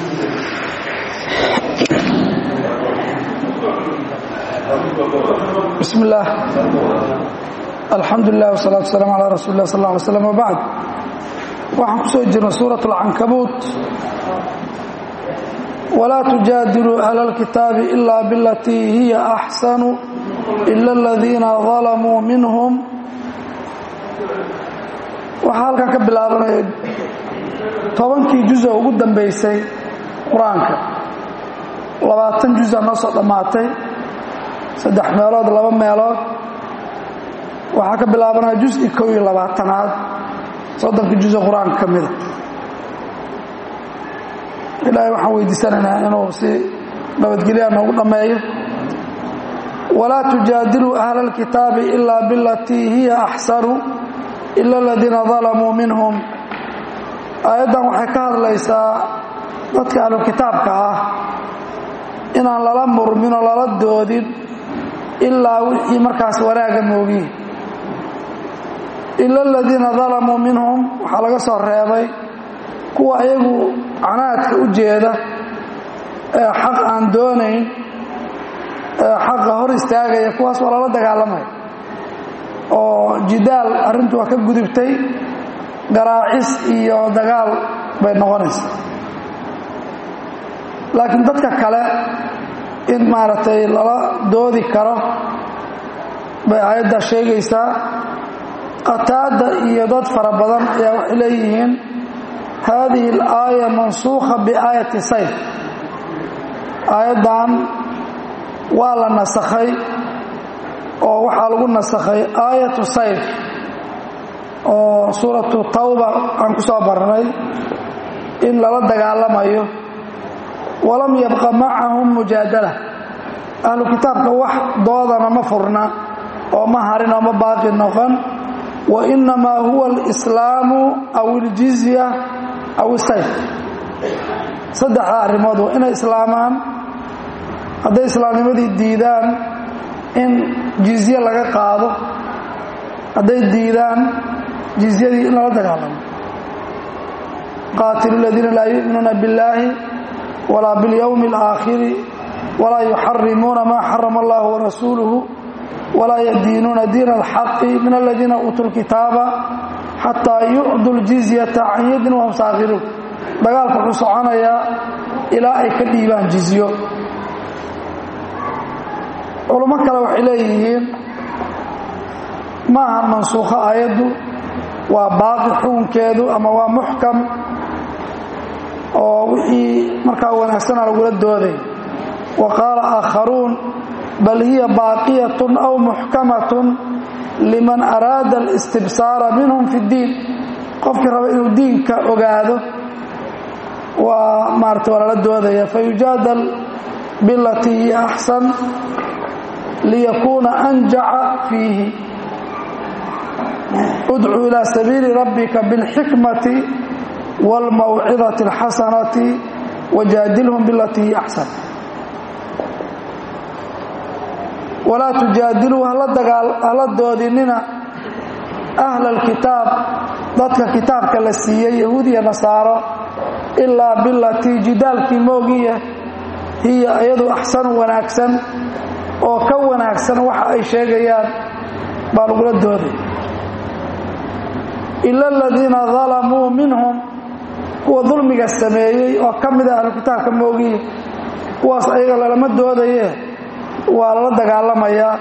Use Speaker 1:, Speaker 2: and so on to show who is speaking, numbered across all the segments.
Speaker 1: bismi illaah alxamdu lilah wsalaatu waslaam calaa rasuuli lah sal lla alay slam wabacd waxaan ku soo jirnay suurat alcankabuut walaa tujaadiluu ahla alkitaabi ila bilatii hiya axsanu ila aladiina dalamuu minhum waxaa halkan ka bilaabanaya tobankii juza ugu dambaysay qur-aanka labaatan juza noo soo dhammaatay saddex meelood laba meelood waxaa ka bilaabanaya jusi kow iyo labaatanaad soddonka jusa qur-aanka ka mida ilaahay waxaan weydiisanaynaa inuu si nabadgelyaa noogu dhammeeyo walaa tujaadiluu ahla alkitaabi ilaa bilatii hiya axsanu ila aladiina dalamuu minhum aayaddan waxay ka hadlaysaa dadka ahlukitaabka ah inaan lala murmin oo lala doodin ilaa wixii markaas wanaaga moogiye ila aladiina dalamuu minhum waxaa laga soo reebay kuwa ayagu canaadka u jeeda ee xaq aan doonayn ee xaqa hor istaagaya kuwaas waa lala dagaalamaya oo jidaal arrintu waa ka gudubtay garaacis iyo dagaal bay noqonaysa laakiin dadka kale in maaragtay lala doodi karo bay aayaddaa sheegaysaa qataada iyo dad fara badan ayaa waxay leeyihiin haadihi alaaya mansuukha biaayati sayf aayaddan waa la nasakhay oo waxaa lagu nasakhay aayatu sayf oo suuratu tawba aan ku soo barnay in lala dagaalamayo walam yabqa macahum mujaadala ahlu kitaabka wax doodana ma furna oo ma harin oo ma baaqi noqon wa inamaa huwa alislaamu aw iljizya aw isayf saddexda arrimood waa inay islaamaan hadday islaamnimadii diidaan in jizye laga qaado hadday diidaan jizyadii in lala dagaalamo qaatilu ladiina laa yu'minuuna billaahi walaa biاlyowmi اlaakhiri walaa yuxarimuuna maa xarama allah warasuuluhu walaa yadiinuuna diina alxaqi min aladiina uutuu lkitaaba xataa yucdu ljizyata can yadin wahum saakhiruun dagaalku wuxuu soconayaa ilaa ay ka dhiibaan jizyo culummo kale waxay leeyihiin ma ahan mansuukho aayaddu waa baaqi xukunkeedu ama waa muxkam oo wixii markaa wanaagsana lagula dooday wa qaala aakharuun bal hiya baaqiyatun aw muxkamatun liman araada alistibsaara minhum fi ddiin qofkii raba inuu diinka ogaado waa maarata waa lala doodaya fayujaadal bilatii hiya axsan liyakuuna anjaca fiihi udcuu ilaa sabiili rabbika biاlxikmati wاlmawcidati اlxasanati wajaadilhum bilatii hiya axsan walaa tujaadiluu hala doodinina ahla alkitaab dadka kitaabka la siiyey yahuud iyo nasaaro ilaa bilatii jidaalkii moogiya hiya iyadu axsanu wanaagsan oo ka wanaagsan waxa ay sheegayaan baa lagula dooday ila aladiina dalamuu minhum kuwa dulmiga sameeyey oo ka mida ahlu kitaabka moogiya kuwaas ayaga lalama doodaye waa lala dagaalamayaa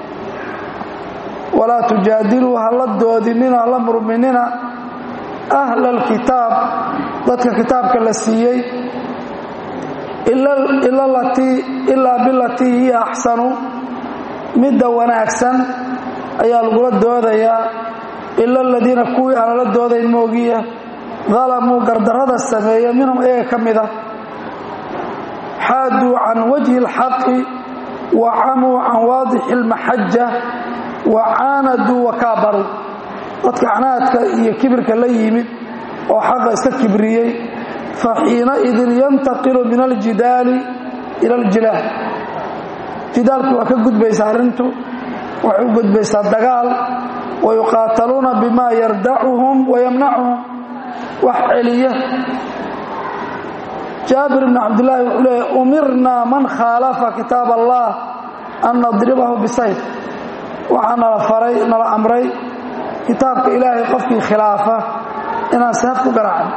Speaker 1: walaa tujaadiluu hala doodinina hala murminina ahla alkitaab dadka kitaabka la siiyey ilaa bilatii hiya axsanu midda wanaagsan ayaa lagula doodayaa ila aladiina kuwii aan lala doodayn moogiya dalamuu gardarrada sameeya minhum ayaga ka mida xaaduu can wajhi اlxaqi wa camuu can waadixi اlmaxaja wa caanaduu wakaabaruu dadka canaadka iyo kibirka la yimid oo xaqa iska kibriyey faxiinaidin yantaqilu min aljidaali ila aljilaal jidaalkii waa ka gudbaysaa arrintu waxay u gudbaysaa dagaal wa yuqaataluuna bima yardacuhum wa yamnacuhum wax celiya jaabir bn cabdillaahi wuxuu leeya umirnaa man khaalafa kitaab allah an nadribahu bisayf waxaa nala faray nala amray kitaabka ilaahay qofkii khilaafa inaan seef ku garaacno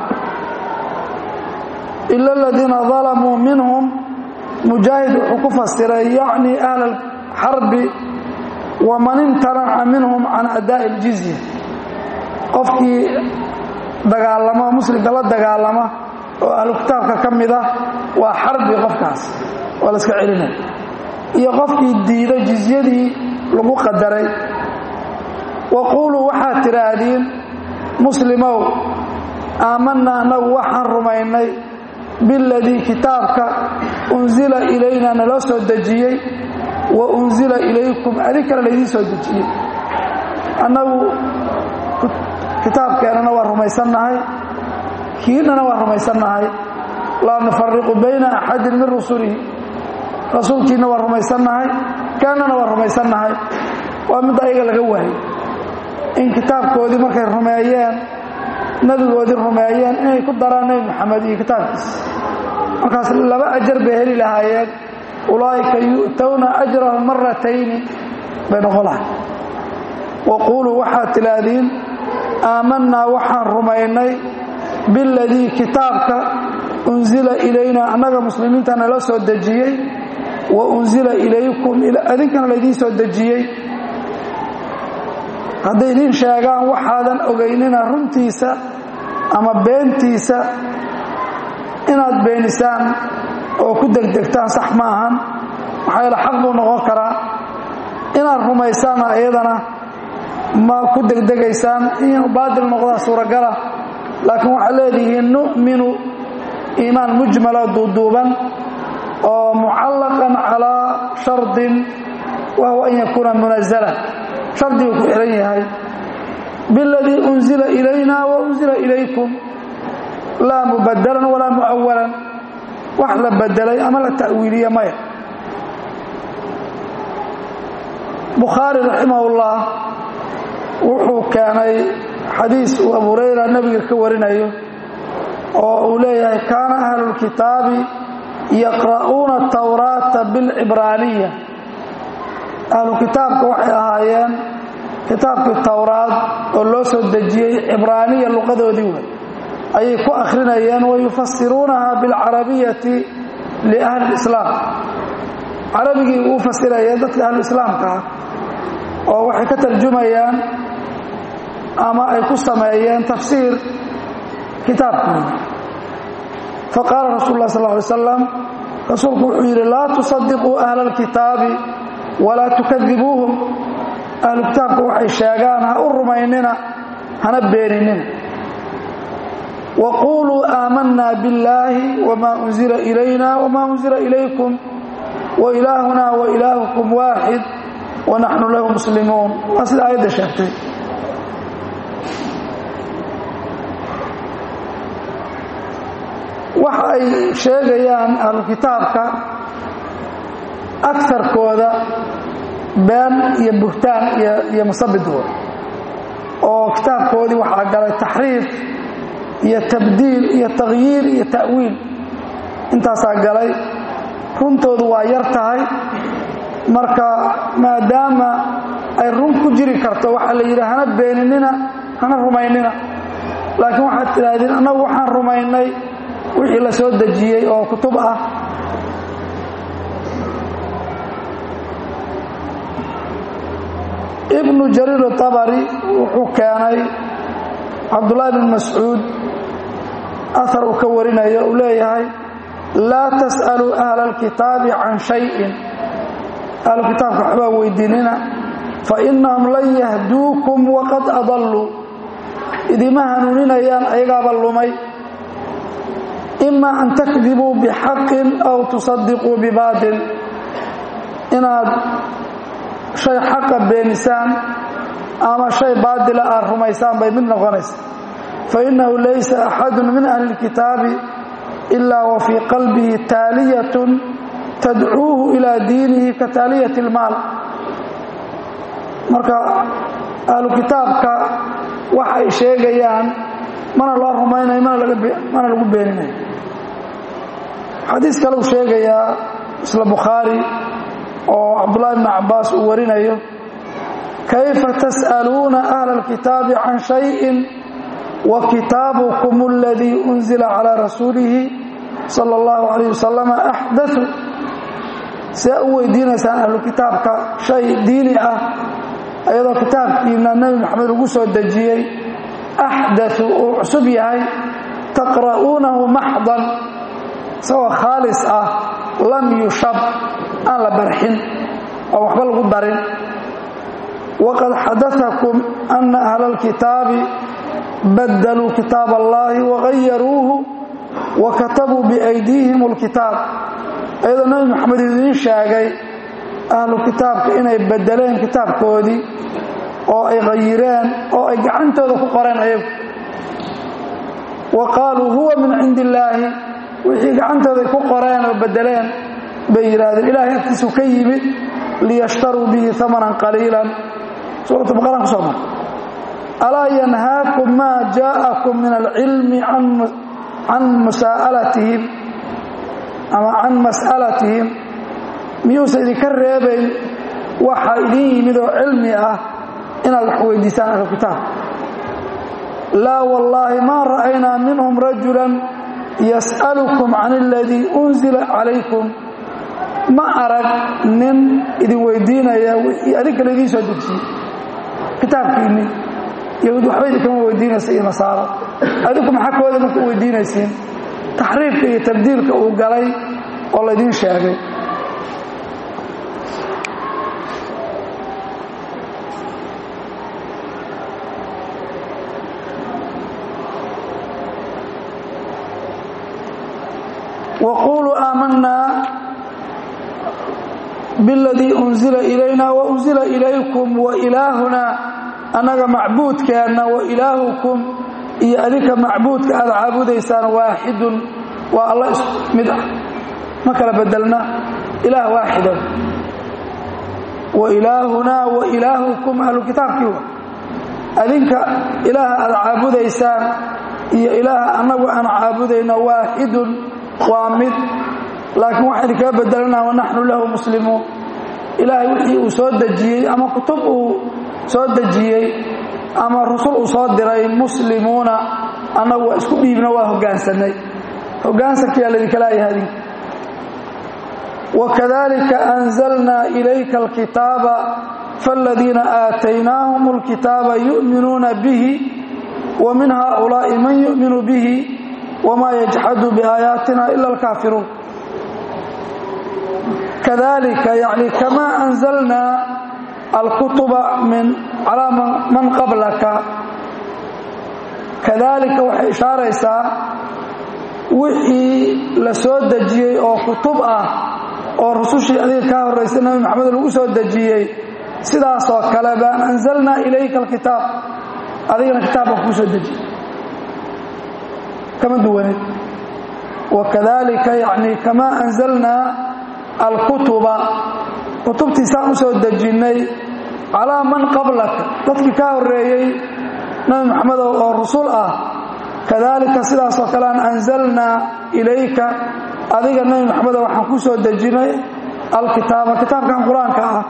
Speaker 1: ila aladiina dalamuu minhum mujaahid wuxuu ku fasiray yacni ahla alxarbi waman imtanaca minhum can adaa'i اljizya qofkii dagaalama muslimka la dagaalama oo ahlu kitaabka ka mid ah waa xarbi qofkaas waa la iska celinaya iyo qofkii diido jizyadii lagu qadaray waquuluu waxaad tidhaahdiin muslimow aamanna annagu waxaan rumaynay biladii kitaabka unsila ilayna naloo soo dejiyey wa unsila ilaykum adinkana laydiin soo dejiyey annagu kitaabkeennana waa rumaysannahay kiinana waa rumaysannahay laa nufariqu bayna axadin min rusulihi rasuulkiina waa rumaysannahay kaanana waa rumaysannahay waa midda ayaga laga waayay in kitaabkoodii markay rumeeyeen nebigoodii rumeeyeen inay ku daraan nebi moxamed iyo kitaabkiisa markaas laba ajar bay heli lahaayeen ulaa'ika yu'towna ajrahum maratayni bay noqon lahay waquuluu waxaad tidhaahdiin aamannaa waxaan rumaynay biladii kitaabka unsila ilayna annaga muslimiinta nala soo dejiyey wa unsila ilaykum adinkana laydiin soo dejiyey hadday idiin sheegaan waxaadan ogaynina runtiisa ama beentiisa inaad beenisaan oo ku degdegtaan sax ma ahan maxaa yaele xaq buu noqon karaa inaad rumaysaanna iyadana ma ku degdegaysaan inuu baadil noqdaa suuragala laakiin waxaad leedihiin nu'minu iimaan mujmala duuduuban oo mucallaqan calaa shardin wa huwa an yakuuna munazala shardiguu ku xihan yahay biladii unsila ilayna wa unsila ilaykum laa mubadalan walaa mu'awalan wax la bedelay ama la ta'wiiliye maya bukhaari raximahullah wuxuu keenay xadiis uu abu hurayra nebiga ka warinayo oo uu leeyahay kaana ahlulkitaabi yaqra'uuna tawraata bilcibraaniya ahlu kitaabka waxay ahaayeen kitaabkii towraad oo loo soo dejiyey cibraaniya luqadoodii wey ayay ku akhrinayeen wayufasiruunaha bilcarabiyati liahli lislaam carabigii uu fasirayeen dadka ahluislaamka ah oo waxay ka tarjumayaan ama ay ku sameeyeen tafsiir kitaabkooda faqaala rasul lah sal ly slam rasuulku wuxuu yidhi laa tusadiquu ahla alkitaabi walaa tukadibuuhum ahlu kitaabka waxay sheegaan ha u rumaynina hana beeninina waquuluu aamanaa biاllaahi wma unzila ilayna wma unzila ilaykum wailaahuna wailaahukum waaxid wanaxnu lahu muslimuun waa sida aayadda sheegtay waxa ay sheegayaan ahlu kitaabka akarkooda been iyo buhtaan iyo musabidooda oo kitaabkoodii waxaa galay taxriif iyo tabdiil iyo takhyiir iyo ta'wiil intaasaa galay runtoodu waa yar tahay marka maadaama ay run ku jiri karto waxaa la yidhi hana beeninina hana rumaynina laakiin waxaad tidhaahdeen annagu waxaan rumaynay wixii la soo dejiyey oo kutub ah ibnu jariir atabari wuxuu keenay cabdullaahi bn mascuud ahar uu ka warinayo uu leeyahay laa tas'aluu ahla alkitaabi can shayin ahlu kitaabka waxbaa weydiinina fainahum lan yahduukum waqad adalluu idima hanuuninayaan ayagaaba lumay ima an takdibuu bixaqin aw tusadiquu bibaatil inaad shay xaqa beenisaan ama shay baatila aad rumaysaan bay mid noqonaysa fainahu laysa axadu min ahli اlkitaabi ilaa wa fii qalbihi taaliyatun tadcuuhu ilaa diinihi ka taaliyati اlmaal marka ahlu kitaabka wax ay sheegayaan mana loo rumaynayo mana lagu beeninayo xadiis kale uu sheegayaa isla bukhaari oo cabdullahi bni cabbaas uu warinayo kayfa tas'aluuna ahla alkitaabi can shayin wa kitaabukum aladii unzila calaa rasuulihi sala allahu calayh wasalama axdatu see u weydiinaysaan ahlu kitaabka shay diini ah iyadoo kitaabkiina nebi maxamed lagu soo dejiyey axdatu uu cusub yahay taqra'uunahu maxdan isagoo khaalis ah lam yushab aan la barxin oo waxba lagu darin waqad xadaakum ana ahla alkitaabi badaluu kitaab allahi wagayaruuhu wa katabuu biaydiihim alkitaab iyadoo nebi maxamed idiin sheegay ahlu kitaabka inay bedeleen kitaabkoodii oo ay hayireen oo ay gacantooda ku qoreen ayagu wa qaaluu huwa min cindi illaahi wixii gacantooday ku qoreen oo bedeleen bay yidhaahdeen ilaahay agtiisu ka yimid liyashtaruu bihi amanan qaliilan suuratu baqaraan kusoo mar alaa yanhaakum maa jaa'akum min alcilmi can musaalatihim ama can mas'alatihim miyuusa idinka reebayn waxa idin yimid oo cilmi ah inaad wax weydiisaan ahlu kitaab laa wallaahi maa ra'aynaa minhum rajulan yas'alukum can aladii unzila calaykum ma arag nin idin weydiinaya wixii adinka laydin soo dejiyey kitaabkiinni yahuud waxba idinkama weydiinaysa iyo nasaaro adinku maxaa kooda marka u weydiinaysiin taxriifka iyo tabdiilka uu galay oo laydiin sheegay waquluu aamanaa biاladii unzila ilayna waunzila ilaykum wailaahuna annaga macbuudkeenna wailaahukum iyo adinka macbuudka aad caabudaysaan waaxidun waa alla is mid ah ma kala bedelna ilaah waaxida wailaahunaa wailaahukum ahlu kitaabkii wa adinka ilaaha aad caabudaysaan iyo ilaaha annagu aan caabudayno waaxidun waa mid laakiin waxaan idinkaga bedelanaa wanaxnu lahu muslimuun ilaahay wixii uu soo dejiyey ama kutub uu soo dejiyey ama rusul uu soo diray muslimuuna annagu waa isku dhiibno waa hoggaansanay hoggaansankiyaa laydinka laayahay adinka wakadalika anzalnaa ilayka alkitaaba faaladiina aataynaahum alkitaaba yu'minuuna bihi wa min haaulaa'i man yu'minu bihi wma yajxadu biaayaatina ila alkaafiruun kadalika yani kama anzalnaa alkutuba min calaa man qablaka kadalika waxay ishaaraysaa wixii la soo dejiyey oo kutub ah oo rusushii adiga kaa horraysay nabi maxamed lagu soo dejiyey sidaasoo kale baan anzalnaa ilayka alkitaab adigana kitaab baan kuu soo dejiyey kama duwaneed wakadalika yani kama anzalnaa alkutuba kutubtii saan u soo dejinnay calaa man qablaka dadkii kaa horreeyey nabi maxamed oo rusul ah kadalika sidaasoo kale aan anzalnaa ilayka adiga nabi maxamed waxaan ku soo dejinnay alkitaaba kitaabkan qur-aanka ah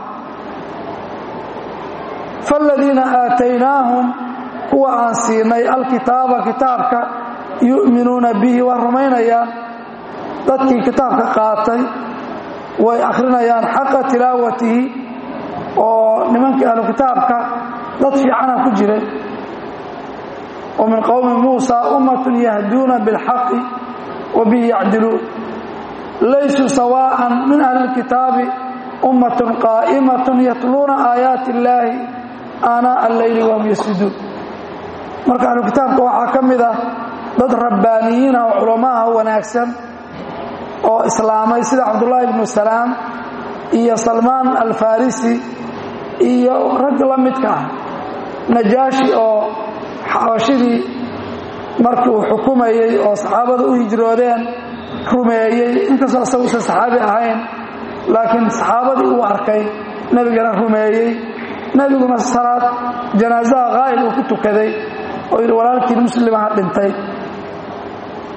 Speaker 1: faaladiina aataynaahum kuwa aan siinay alkitaaba kitaabka yu'minuuna bihi waa rumaynayaan dadkii kitaabka qaatay way akhrinayaan xaqa tilaawatihi oo nimankii ahlu kitaabka dad fiicana ku jiray wa min qowmi muusa ummatun yahduuna bilxaqi wa bihi yacdiluun laysuu sawaa'an min ahli lkitaabi ummatun qaa'imatun yatluuna aayaati illaahi aanaa alleyli wahum yasjuduun marka ahlu kitaabka waxaa ka mid ah dad rabbaaniyiin ah oo culamaha wanaagsan oo islaamay sida cabdullaahi ibnu salaam iyo salmaan alfarisi iyo rag la midka ah najaashi oo xabashidii markii uu xukumayey oo saxaabada u hijroodeen rumeeyey inkastoo isagu usan saxaabi ahayn laakiin saxaabadii uu arkay nebigana rumeeyey nebiguna salaad janaasaha qaa'il uu ku tukaday oo yidhi walaalkiin muslimaha dhintay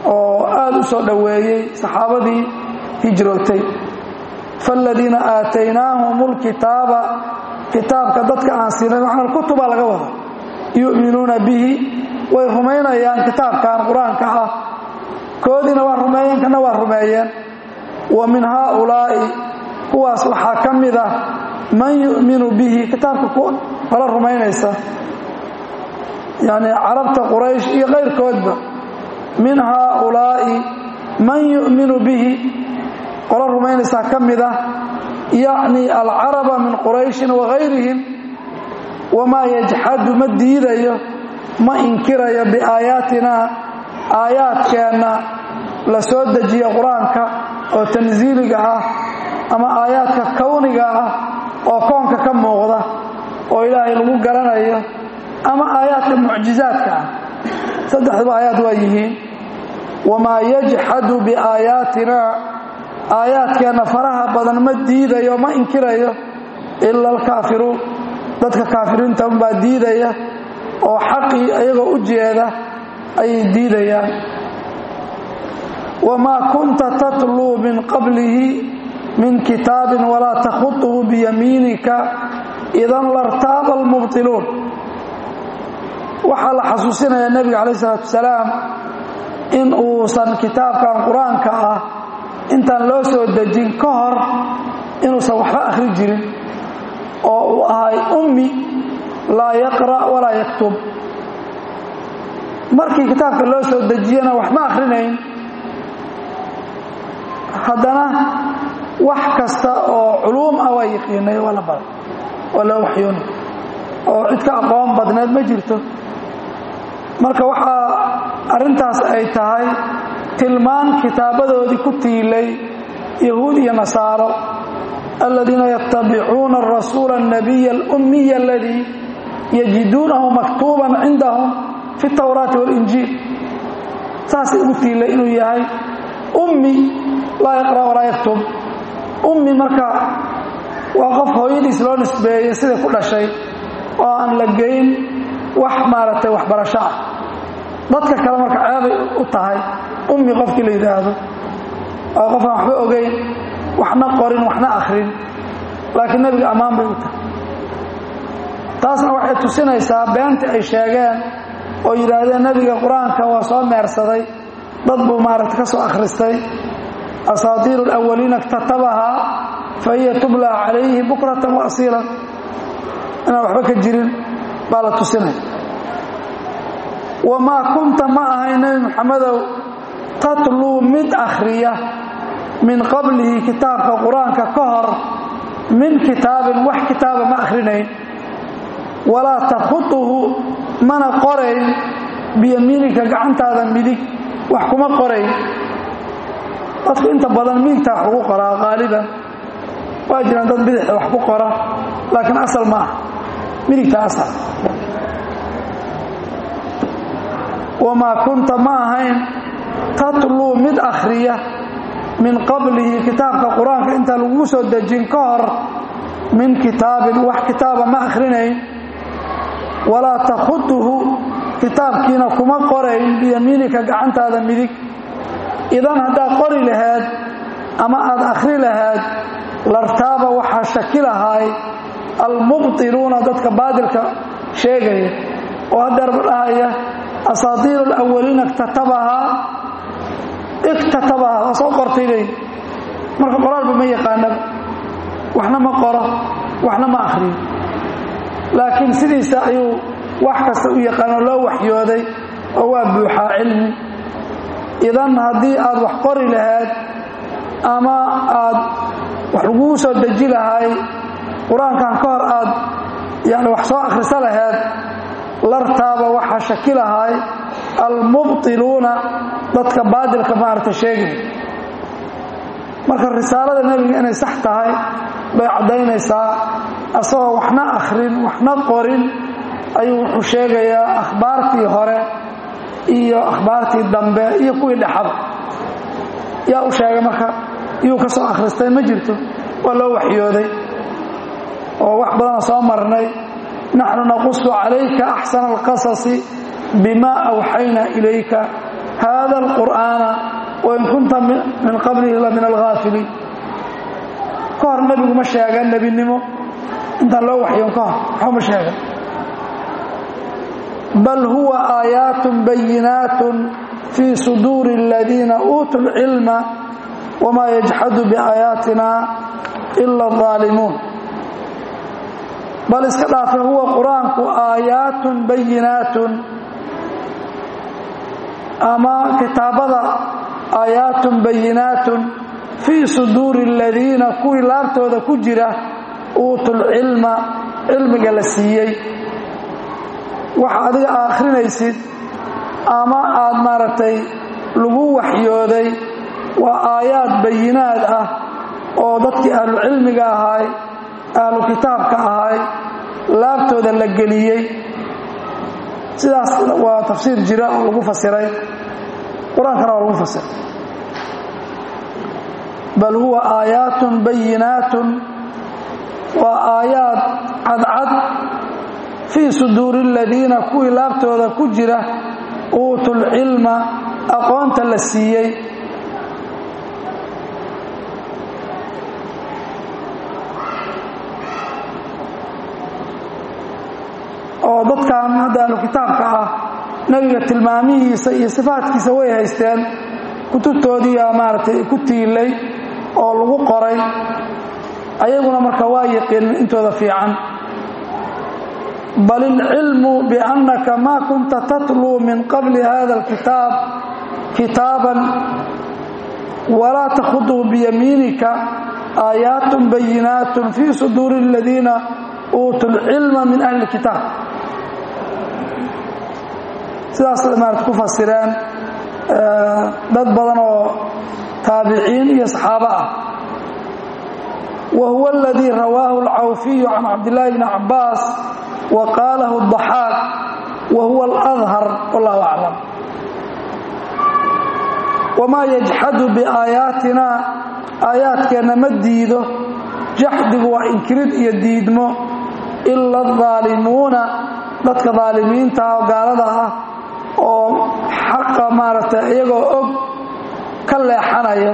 Speaker 1: oo aada u soo dhoweeyey saxaabadii hijrootay faaladiina aataynaahum lkitaaba kitaabka dadka aan siinay waxna kutubaa laga wada yu'minuuna bihi way rumaynayaan kitaabkan qur-aanka ah koodiina waa rumeeyeen kana waa rumeeyeen wa min haaulaa'i kuwaas waxaa ka mid ah man yu'minu bihi kitaabka qolo rumaynaysa yacni carabta quraysh iyo kayrkoodba min haaulaa'i man yu'minu bihi qolo rumaynaysaa ka mid ah yacni alcaraba min qurayshin wagayrihim wamaa yajxadu ma diidayo ma inkirayo biaayaatinaa aayaadkeenna la soo dejiyo qur-aanka oo tansiiliga ah ama aayaadka kowniga ah oo koonka ka muuqda oo ilaahay lagu garanayo ama aayaadka mucjizaadka ah saddexduba aayaad waa yihiin wamaa yajxadu biaayaatinaa aayaadkeenna faraha badan ma diidayo ma inkirayo ila alkaafiruun dadka kaafiriinta unbaa diidaya oo xaqii ayagoo u jeeda ayay diidayaan wamaa kunta tatluu min qablihi min kitaabin walaa takhutuhu biyamiinika idan lartaaba almubtiluun waxaa la xasuusinayaa nebiga calayh isalaatu wasalaam in uusan kitaabkan qur-aanka ah intaan loo soo dejin ka hor inuusan waxba akhri jirin oo uu ahay ummi laa yaqra' walaa yaktub markii kitaabka loo soo dejiyana wax ma akhrinayn haddana wax kasta oo culuum ah waa yaqiinay waa la baray waa loo waxyoonay oo cid ka aqoon badneed ma jirto marka waxaa arrintaas ay tahay tilmaan kitaabadoodii ku tiilay yahuud iyo nasaaro aladiina yatabicuuna arasuula الnabiya اlأmiya aladii yajiduunahu maktuuban cindahum fi اtawraati wاlinjiil saasay ugu tiilay inuu yahay ummi laa yaqra walaa yaktub ummi marka waa qof hooyadiis loo nisbeeyey siday ku dhashay oo aan la geyn wax maaragtay waxbarasho ah dadka kale marka ceebay u tahay ummi qofkii la yidhaahdo waa qof aan waxba ogeyn waxna qorin waxna akhrin laakiin nebiga ammaan bay u tahay taasna waxay tusinaysaa beentii ay sheegeen oo yidhaahdeen nebiga qur-aanka waa soo meersaday dad buu maaragta ka soo akhristay asaatiiru alawaliina iktatabahaa fa hiya tubla calayhi bukratan wa asiilan inaan waxba ka jirin baa la tusinaya wamaa kunta ma ahay nebi moxamedow tatluu mid akhriya min qablihi kitaabka qur-aanka ka hor min kitaabin wax kitaaba ma akhrinayn walaa takhutuhu mana qorayn biyamiinika gacantaada midig wax kuma qorayn dadku inta badan midigtaa wax lagu qoraa qaaliban waa jiraan dad bidixda wax ku qora laakiin asal ma ah midigta asal wamaa kunta ma ahayn tatluu mid akhriya min qablihi kitaabka qur-aanka intaan lagu soo dejin ka hor min kitaabin wax kitaaba ma akhrinayn walaa takhutuhu kitaabkiina kuma qorayn biyamiinika gacantaada midig idan haddaad qori lahayd ama aad akhri lahayd lartaaba waxaa shaki lahaay almubtiluuna dadka baadilka sheegaya oo haddeerba dhahaya asaatiiru alawaliina iktatabahaa iktatabahaa waa soo qortay leey marka qoraalba ma yaqaanaba waxna ma qoro waxna ma akhriyo laakiin sidiisa ayuu wax kasta u yaqaano loo waxyooday oo waa buuxaa cilmi idan haddii aad wax qori lahayd ama aad wax laguu soo deji lahay qur-aankan ka hor aad yani wax soo akhriso lahayd lartaaba waxaa shaki lahay almubtiluuna dadka baadilka maaragta sheegay marka risaalada nebiga inay sax tahay bay caddaynaysaa asagoo waxna akhrin waxna qorin ayuu wuxuu sheegayaa akhbaartii hore iyo akhbaartii dambe iyo kuwii dhexaba yaa u sheegay marka iyuu ka soo akhristay ma jirto waa loo waxyooday oo wax badana soo marnay naxnu naqusu calayka axsana alqasasi bima awxayna ilayka hada alqur'aana wain kunta min qablihi la min alghaafiliin ka hor nebigu ma sheegan nebinimo intaan loo waxyoon ka hor waxba ma sheegan bal huwa aayaatun bayinaatun fii suduuri aladiina uutuu lcilma wamaa yajxadu biaayaatina ila aldaalimuun bal iska dhaafe huwa qur-aanku aayaatun bayinaatun ama kitaabada aayaatun bayinaatun fii suduuri aladiina kuwii laabtooda ku jira uutuulcilma cilmiga la siiyey waxa adiga aa akhrinaysid ama aad maaragtay lagu waxyooday waa aayaad bayinaad ah oo dadkii ahlucilmiga ahaay ahlu kitaabka ahaay laabtooda la geliyey sidaas waa tafsiir jira oo lagu fasiray qur-aankana waa lagu fasiray bal huwa aayaatun bayinaatun waa aayaad cadcad fii suduuri aladiina kuwii laabtooda ku jira uutuulcilma aqoonta la siiyey oo dadkan hadda ahlu kitaabka ah nebiga tilmaamihiisa iyo sifaadkiisa way haysteen kutubtoodiiyaa maaragtay ku tiilay oo lagu qoray ayaguna marka waa yaqiinin intooda fiican bal ilcilmu biannaka maa kunta tatluu min qabli hada alkitaab kitaaban walaa takhuduu biyamiinika aayaatun bayinaatun fii suduuri aladiina uutuu lcilma min ahli kitaab sidaas maarata ku fasireen dad badan oo taabiciin iyo saxaabo ah wa huwa aladii rawaahu alcawfiyu can cabdillaahi bni cabbaas wa qaalahu adaxaaq wa huwa aladhar wallahu aclam wamaa yajxadu biaayaatina aayaadkeenna ma diido jaxdigu waa inkirid iyo diidmo ila adaalimuuna dadka daalimiinta oo gaalada ah oo xaqa maaragtay iyagoo og ka leexanaya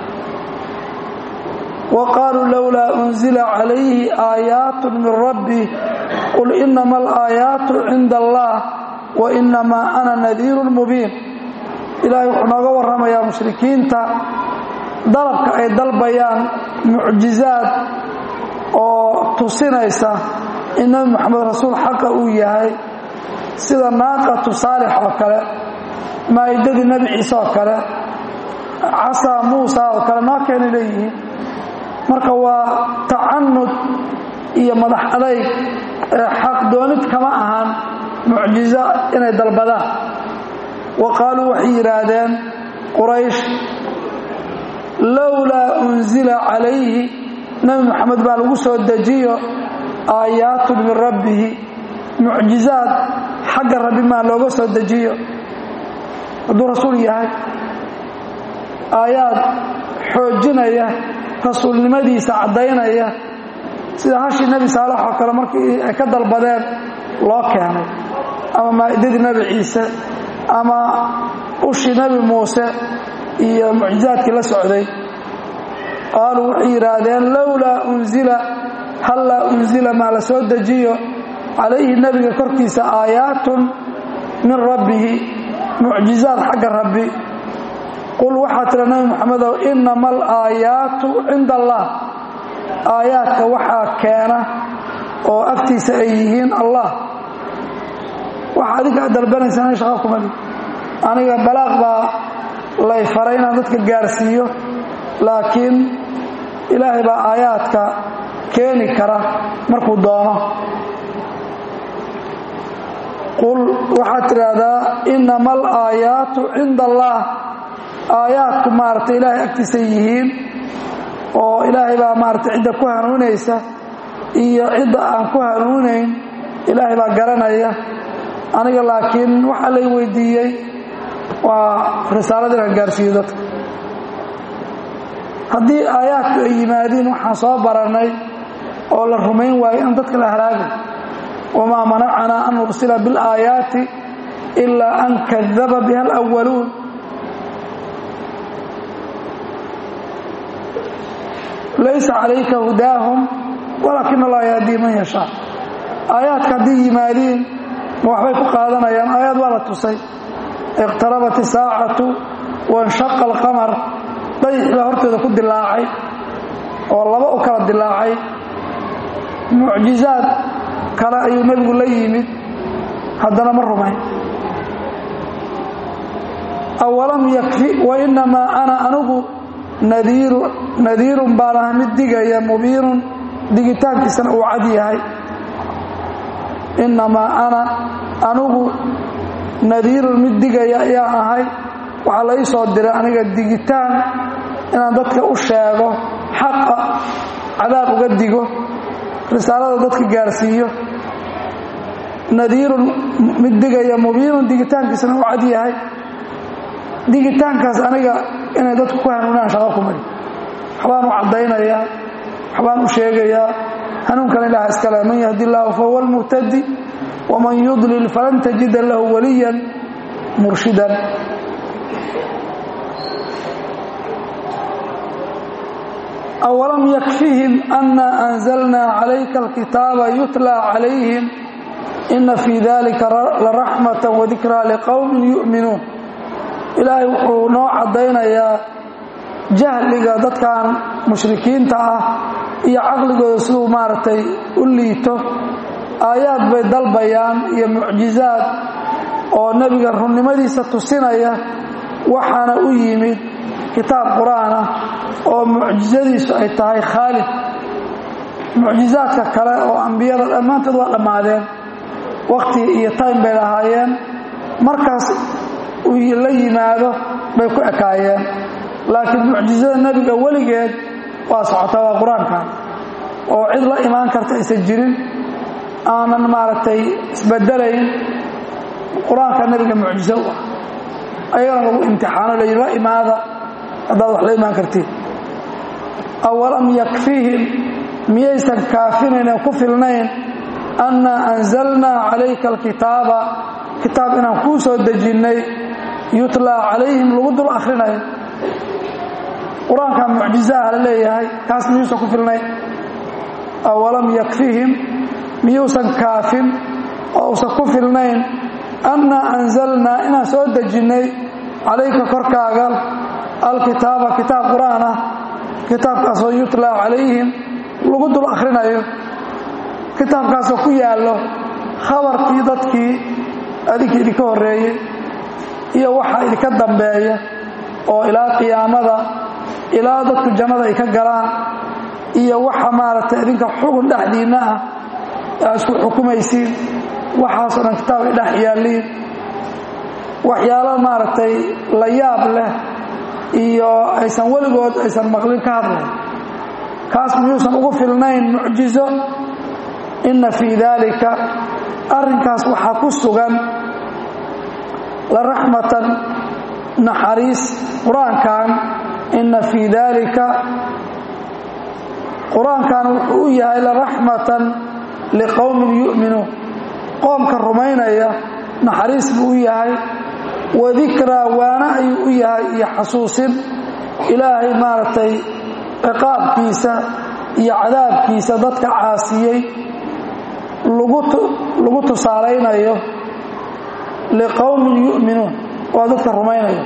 Speaker 1: wa qaaluu lowlaa unzila calayhi aayaatu min rabbi qul inama alaayaatu cinda allah wa inamaa ana nadiirun mubiin ilaahay wuxuu nooga warramayaa mushrikiinta dalabka ay dalbayaan mucjizaad oo tusinaysa in nebi moxamed rasuul xaqa uu yahay sida naaqatu saalix oo kale maa'idadii nebi ciise oo kale casaa muusa oo kale noo keenay leeyihiin marka waa tacanud iyo madax adayg xaq doonid kama ahan mucjizo inay dalbadaan wa qaaluu waxay yidhaahdeen quraysh lowlaa unzila calayhi nebi moxamed baa lagu soo dejiyo aayaatun min rabbihi mucjizaad xagga rabbi maa looga soo dejiyo hadduu rasuul yahay aayaad xoojinaya rasuulnimadiisa caddaynaya sida hashii nebi saalax oo kale markii ay ka dalbadeen loo keenay ama maa'idadii nebi ciise ama ushii nebi muuse iyo mucjizaadkii la socday qaaluu waxay yidhaahdeen lowlaa unzila hallaa unzila maa la soo dejiyo calayhi nebiga korkiisa aayaatun min rabbihi mucjizaad xagga rabbi qul waxaa tira nebi moxamedow inama alaayaatu cinda allah aayaadka waxaa keena oo agtiisa ay yihiin allah waxa adinka ad dalbanaysaan shaqa kumali aniga balaaq baa lay faray inaan dadka gaarsiiyo laakiin ilaahay baa aayaadka keeni kara markuu doono qul waxaad tidhaahdaa inama alaayaatu cinda allah aayaadku maaragtay ilaahay agtiisa yihiin oo ilaahay baa maaragtay cidda ku hanuunaysa iyo cidda aan ku hanuunayn ilaahay baa garanaya aniga laakiin waxaa lay weydiiyey waa risaalada inaan gaarsiiyo dadka haddii aayaadku ay yimaadiin waxaan soo barannay oo la rumayn waayo in dadka la halaagay wamaa manacanaa an nursila biاlaayaati ilaa an kadaba biha alأwaluun laysa calayka hudaahum walaakin allah yahdii man yashaa aayaadka haddii yimaadiin ma waxbay ku qaadanayaan aayaad waa la tusay iqtarabat isaacatu wanshaqa alqamar dayix baa horteeda ku dilaacay oo laba u kala dilaacay mucjizaad kale ayuu nebigu la yimid haddana ma rumayn awalam yakfi wainamaa ana anugu nadiiru nadiirun baan ah mid digaya mubiinun digitaankiisana uu cad yahay inamaa ana anugu nadiirun mid digaya ayaan ahay waxaa la ii soo diray aniga digitaan inaan dadka u sheego xaqa cadaab uga digo risaalada dadka gaarsiiyo nadiirun mid digaya mubiinun digitaankiisana uu cad yahay digitaankaas aniga inay dadku ku hanuunaan shaqo ku mari waxbaan u caddaynayaa waxbaan u sheegayaa hanuunkan ilaah iskale man yahdi illaahu fahuwa almuhtadi waman yudlil falan tajida lahu waliyan murshidan awalam yakfihim ana anzalnaa calayka alkitaaba yutlaa calayhim ina fii dalika laraxmata wadikraa liqowmin yu'minuun ilaahay wuxuu noo caddaynayaa jahliga dadkan mushrikiinta ah iyo caqligooda siduu maaragtay u liito aayaad bay dalbayaan iyo mucjizaad oo nebiga runnimadiisa tusinaya waxaana u yimid kitaab qur-aan ah oo mucjizadiisu ay tahay khaalid mucjizaadka kale oo ambiyada dhammaantood waa dhammaadeen wakhti iyo time bay lahaayeen markaas uu la yimaado bay ku ekaayeen laakiin mucjizada nebiga weligeed waa socotaa waa qur-aankan oo cid la imaan karta aysan jirin aanan maaragtay isbedelayn qur-aanka nebiga mucjizo u ah ayagana lagu imtixaano la yidhi la imaada haddaad wax la imaan kartiin awalam yakfihim miyaysan kaafinayn oo ku filnayn annaa anzalnaa calayka alkitaaba kitaab inaan kuu soo dejinnay yutlaa calayhim lagu dul akhrinayo qur-aanka mucjizaha la leeyahay kaas miyuusan ku filnayn awalam yakfihim miyuusan kaafin oo usan ku filnayn annaa anzalnaa inaan soo dejinnay calayka korkaaga alkitaaba kitaab qur-aan ah kitaabkaasoo yutlaa calayhim lagu dul akhrinayo kitaabkaasoo ku yaallo khabarkii dadkii adinkii idinka horreeyey iyo waxa idinka dambeeya oo ilaa qiyaamada ilaa dadku jannada ay ka galaan iyo waxa maaragtay idinka xugun dhexdiinna ah aa isku xukumaysiin waxaasoo dhan kitaab ay dhex yaalliin waxyaalo maaragtay la yaab leh iyo aysan weligood aysan maqlin ka hadlayn kaas miyuusan ugu filnayn mucjizo inna fii daalika arrinkaas waxaa ku sugan la raxmatan naxariis qur-aankan inna fii daalika qur-aankan wuxuu u yahay la raxmatan liqowmin yu'minuun qoomka rumaynaya naxariis buu u yahay wadikraa waana ayuu u yahay iyo xasuusin ilaahay maaragtay ciqaabkiisa iyo cadaabkiisa dadka caasiyey lagu tusaalaynayo liqowmin yu'minuun waa dadka rumaynaya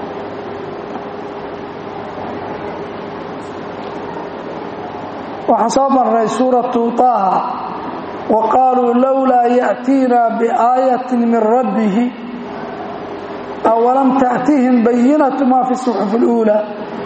Speaker 1: waxaan soo marnay suuratu taaha wa qaaluu lowlaa ya'tiina biaayatin min rabbihi awalam ta'tihim bayinatu maa fi suxufi اluulaa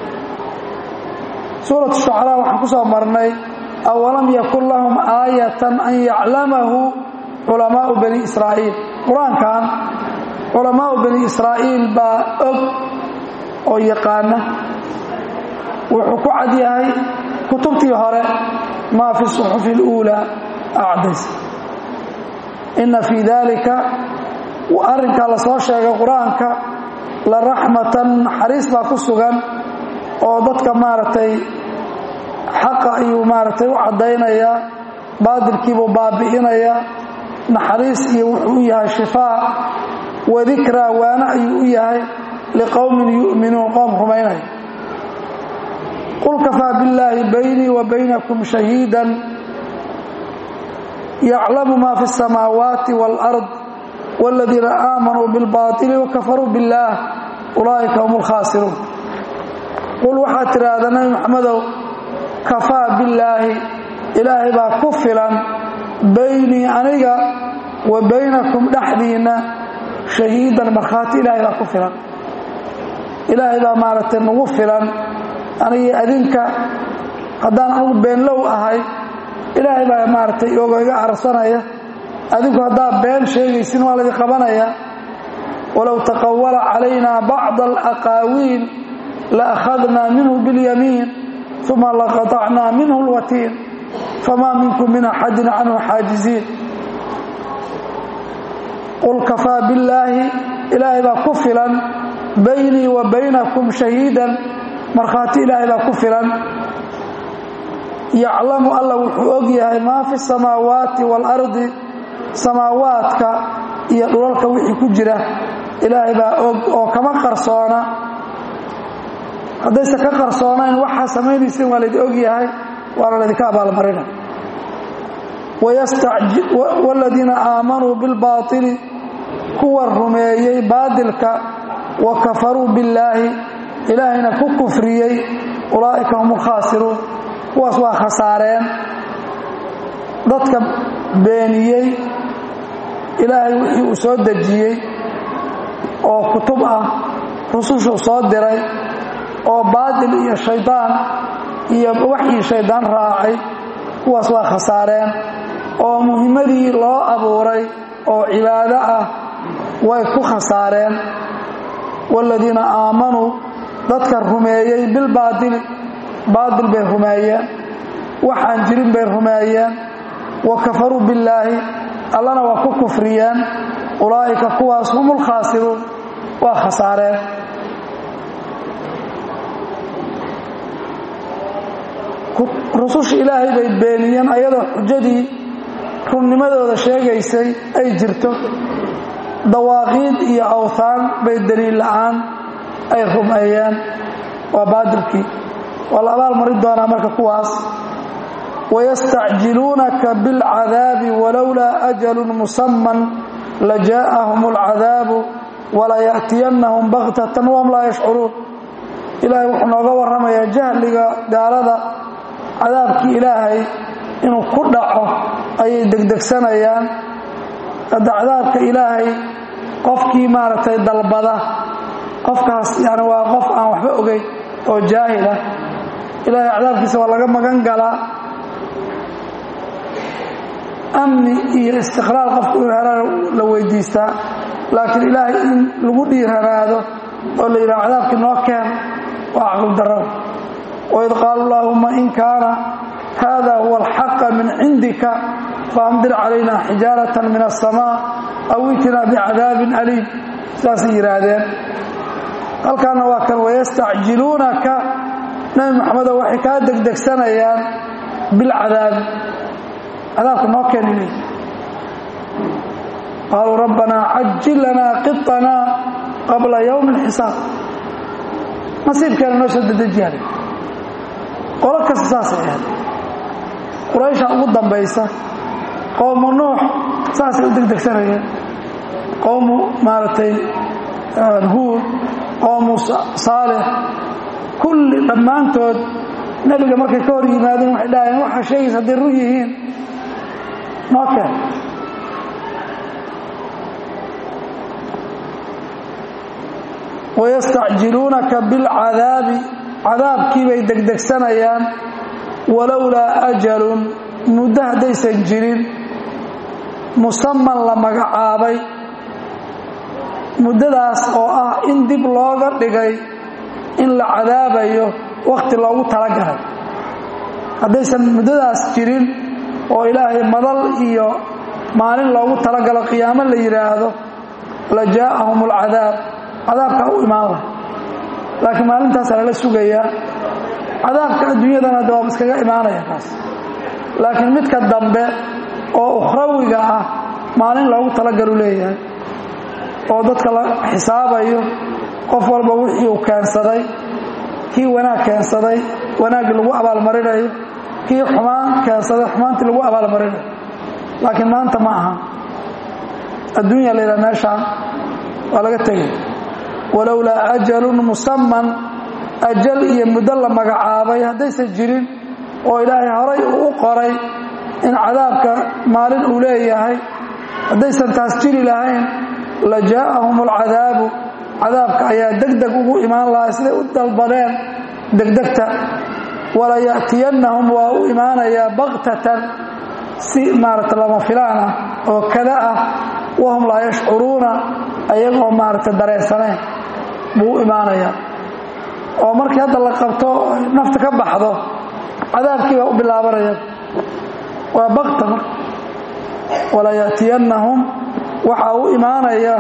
Speaker 1: suuratu shucaraa waxaan ku soo marnay awalam yakun lahum aayatan an yaclamahu culamaau bani israa'iil qur-aankan culamaau bani israa'iil baa og oo yaqaana wuxuu ku cad yahay kutubtii hore maa fi suxufi اluulaa acdays inna fii dalika arrinkaa la soo sheegay qur-aanka la raxmatan naxariis baa ku sugan oo dadka maaragtay xaqa ayuu maaragtay u caddaynayaa baadilkiibuu baabi'inayaa naxariis iyo wuxuu u yahay shifaa wadikraa waana ayuu u yahay liqowmin yu'minuun qoom rumaynaya qul kafaa billaahi baynii wa baynakum shahiidan yaclamu ma fi الsamaawaati wاlأrض wاladiina aamanuu biاlbaطili wakafaruu biاllaah ulaa'ika hum اlkhaasiruun qul waxaad tidhaahdaa nabi maxamedow kafaa billaahi ilaahay baa ku filan baynii aniga wa baynakum dhexdiinna shahiidan markhaati ilaahay baa ku filan ilaahay baa maaragtay nagu filan anigii adinka haddaan anugu beenlow ahay ilaahay baa maaragtay ogo iga arsanaya adinku haddaad been sheegaysin waa laydin qabanaya walow taqawala calaynaa bacda alaqaawiil la akhadnaa minhu biاlyamiin uma laqaطacnaa minhu اlwatiin famaa minkum min axadin canhu xaajiziin qul kafaa billaahi ilaahay baa ku filan baynii wa baynakum shahiidan markhaati ilaahay baa ku filan yaclamu alla wuxuu og yahay maa fi samaawaati waalardi samaawaadka iyo dhulalka wixii ku jira ilaahay baa og oo kama qarsoona haddayse ka qarsoonayn waxaa samaynaysin waa laydin og yahay waana laydinka abaalmarina waaladiina aamanuu bilbaaili kuwa rumeeyey baadilka wa kafaruu billaahi ilaahayna ku kufriyey ulaa'ika hum ulkhaasiruun kuwaas waa khasaareen dadka beeniyey ilaahay wixii uu soo dejiyey oo kutub ah rusushuu soo diray oo baadil iyo shaydaan iyo waxii shaydaan raacay kuwaas waa khasaareen oo muhimmadii loo abuuray oo cibaado ah way ku khasaareen waaladiina aamanuu dadka rumeeyey bilbaadili baadil bay rumeeyeen waxaan jirin bay rumeeyeen wa kafaruu billaahi allana waa ku kufriyeen ulaa'ika kuwaas hum ulkhaasiruun waa khasaareen rususha ilaahay bay beeniyeen ayadoo xujadii runnimadooda sheegaysay ay jirto dawaaqiid iyo awthaan bay daliil la'aan ay rumeeyeen waa baadilkii waa la abaal mari doonaa marka kuwaas wayastacjiluunaka biاlcadaabi walowlaa ajalun musaman lajaa'ahum اlcadaabu walaya'tiyannahum bakhtatan wahum laa yashcuruun ilaahay wuxuu nooga warramayaa jahliga gaalada cadaabkii ilaahay inuu ku dhaco ayay degdegsanayaan hadda cadaabka ilaahay qofkii maaragtay dalbada qofkaas yani waa qof aan waxba ogeyn oo jaahil ah ilaahay cadaabkiisa waa laga magan galaa amni iyo istiqraar qofku inuu herana la weydiistaa laakiin ilaahay in lagu dhiiranaado oo la yidhaha cadaabkii noo keen waa caqli darada waid qaalu allaahuma in kaana hada huwa alxaqa min cindika faamdir calayna xijaaratan min aلsamaa aw itina bicadaabin aliim sidaasay yidhaahdeen halkaana waa kan wayastacjiluunaka nabi maxamedo waxay kaa degdegsanayaan bilcadaabi cadaabka noo keeni le qaaluu rabbanaa cajil lanaa qiطanaa qabla ywmi اlxisaab nasiibkeena noo soo dedejiyaale qolo kasta saasay ahayd quraysha ugu dambaysa qowmu nuux saasay u degdegsanayeen qowmu maaragtay huud qowmu saalix kulli dhammaantood nebiga markay ka hor yimaadeen waxay dhahayeen waxaa sheegaysa hadday run yihiin noo keen wayastacjiluunaka bilcadaabi cadaabkii bay degdegsanayaan walowlaa ajalun muddo haddaysan jirin musaman la magacaabay muddadaas oo ah in dib looga dhigay in la cadaabayo wakhti loogu talagalay haddaysan muddadaas jirin oo ilaahay madal iyo maalin loogu talagalo qiyaamo la yidhaahdo la jaa'ahum alcadaab cadaabkaa u imaan laha laakiin maalintaasa lala sugayaa cadaabka adduunyadana de waaba iskaga imaanaya kaas laakiin midka dambe oo ukhrawiga ah maalin loogu talagalu leeyahay oo dadka la xisaabayo qof walba wixii uu keensaday kii wanaag keensaday wanaaggii lagu abaalmarinayo kii xumaan keensaday xumaantii lagu abaalmarinayo laakiin maanta ma aha adduunya la yidhaha meeshaan waa laga tegay walowlaa ajalun musaman ajal iyo muddo la magacaabay haddaysan jirin oo ilaahay horay uu u qoray in cadaabka maalin uu leeyahay haddaysan taas jiri lahayn la jaa'ahum alcadaabu cadaabka ayaa degdeg ugu imaan lahaa siday u dalbadeen degdegta wala ya'tiyannahum waa u imaanayaa baktatan si maarata lama filaan ah oo kada ah wahum laa yashcuruuna ayagoo maarata dareensanayn buu u imaanayaa oo markii hadda la qabto nafta ka baxdo cadaabkii baa u bilaabanaya waa bakta marka wala ya'tiyannahum waxaa u imaanaya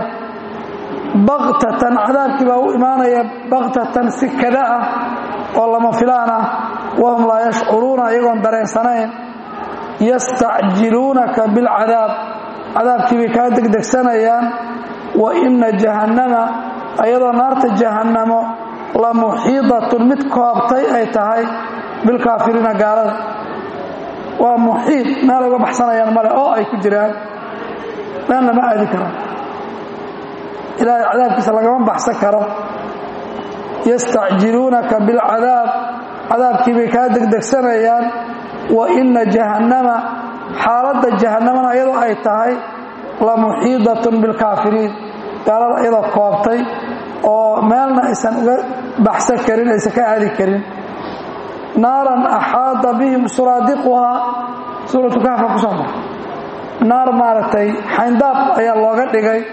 Speaker 1: baktatan cadaabkii baa u imaanaya baktatan si kada ah oo lama filaan ah wahum laa yashcuruuna ayagoon dareensanayn yastacjiluunaka bilcadaab cadaabkii bay kaa degdegsanayaan wa ina jahannama ayadoo naarta jahannamo la muxiidatun mid koobtay ay tahay bilkaafiriina gaalada waa muxiid meel uga baxsanayaan male oo ay ku jiraan meel lama aadi karo ilaahay cadaabkiisa lagama baxsan karo yastacjiluunaka bilcadaab cadaabkii bay kaa degdegsanayaan wa ina jahannama xaaladda jahannamana iyadoo ay tahay la muxiidatun bilkaafiriin gaalada iyadoo koobtay oo meelna aysan uga baxsan karin aysan ka aadi karin naaran axaada bihim suraadiquhaa suuratu kahfa ku soo baxa naar maaragtay xayndaab ayaa looga dhigay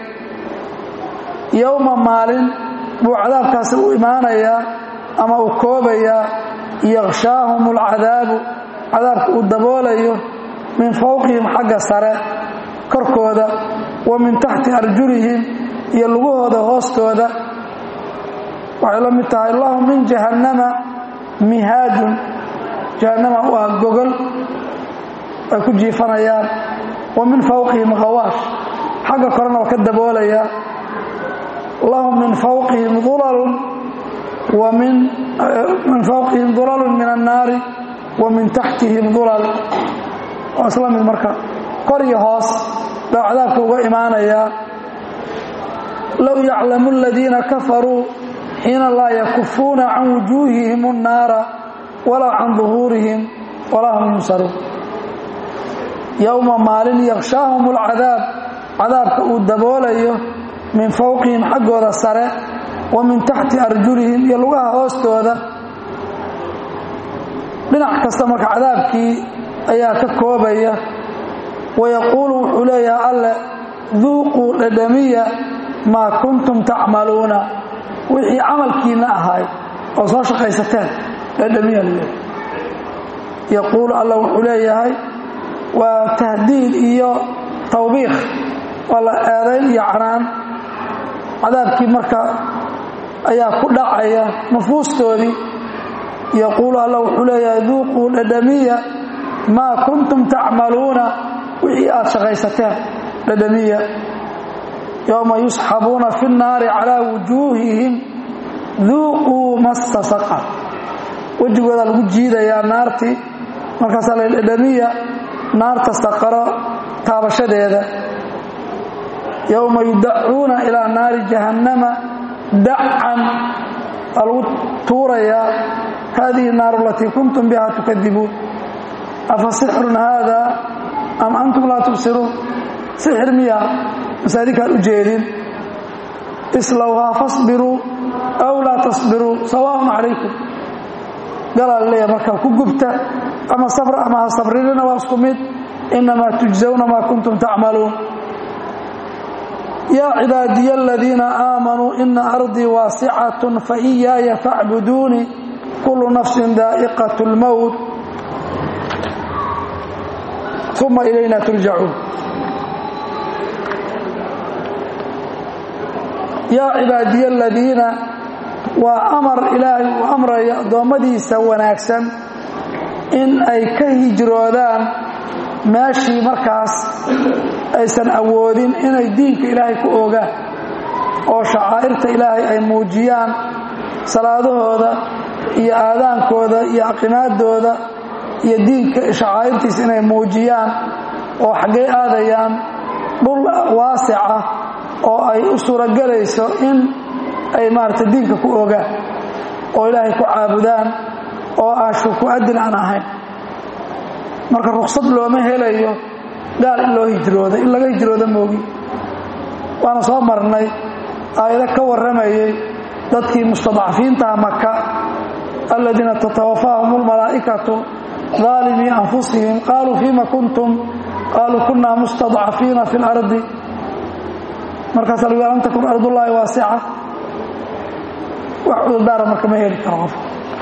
Speaker 1: yowma maalin buu cadaabkaasi u imaanayaa ama uu koobayaa yakshaahum alcadaabu cadaabka uu daboolayo min fowqihim xagga sare korkooda wa min taxti arjulihim iyo lugahooda hoostooda waxay la mid tahay lahum min jahannama mihaadun jahannama u ah gogol ay ku jiifanayaan wa min fowqihim khawaash xagga korena waa ka daboolayaa lahum min fowqihim ulalun wa min min fowqihim dulalun min annaari wa min taxtihim dulal waa isla mid marka kor iyo hoos baa cadaabka uga imaanayaa low yaclamu aladiina kafaruu xiina laa yakufuuna can wujuuhihim الnaara walaa can duhuurihim walaa hum yunsaruun yowma maalin yakshaahum اlcadaab cadaabka uu daboolayo min fowqihim xaggooda sare wa min taxti arjulihim iyo lugaha hoostooda dhinac kasta marka cadaabkii ayaa ka koobaya wayaquulu wuxuu leeyahay alle duuquu dhadhamiya maa kuntum tacmaluuna wixii camalkiinna ahaay oo soo shaqaysateen dhadhamiya laleeyahay yaquulu alla wuxuu leeyahay waa tahdiid iyo tawbiikh waa la eedayn iyo canaan cadaabkii marka ayaa ku dhacaya nufuustoodii yaquulu alla wuxuu leeyahay duuquu dhadhamiya maa kuntum tacmaluuna wixii aad shaqaysateen dhadhamiya yowma yusxabuuna fi nnaari calaa wujuuhihim duuquu massa saqar wejigoodaa lagu jiidayaa naartii markaasaa la dhadhamiya naarta saqaro taabashadeeda yowma yudacuuna ilaa naari jahannama dacan waa lagu tuurayaa hadihi naaru alatii kuntum biha tukadibuun afa sixrun haada am antum laa tubsiruun sixir miya mase adinkaan u jeedin islowhaa fasbiruu aw laa tasbiruu sawaaun calaykum galaa laleeya marka ku gubta ama sabra ama ha sabrinina waa isku mid inamaa tujzawna maa kuntum tacmaluun yaa cibaadiya aladiina aamanuu ina ardii waasicatun faiyaaya facbuduunii kullu nafsin daa'iqat اlmowt uma ilayna turjacuun yaa cibaadiya aladiina waa amar ilaahay uu amraya addoommadiisa wanaagsan in ay ka hijroodaan meeshii markaas aysan awoodin inay diinka ilaahay ku ogaan oo shacaa'irta ilaahay ay muujiyaan salaadahooda iyo aadaankooda iyo aqimaadooda iyo diinka shacaa'irtiisa inay muujiyaan oo xaggay aadayaan dhul waasic ah oo ay u suuragelayso in ay maarata diinka ku ogaan oo ilaahay ku caabudaan oo aan shuku adin aan ahayn marka ruksad looma helayo gaal in loo hijrooda in laga hijrooda moogi waana soo marnay aayado ka warramayay dadkii mustadcafiintaha maka aladiina tatawafahum اlmalaa'ikatu ظaalimii anfusihim qaaluu fima kuntum qaaluu kunaa mustadcafiina fi اlardi markaasa lagu lam takun ardullaahi waasica wax cudurdaara marka ma heli karo qof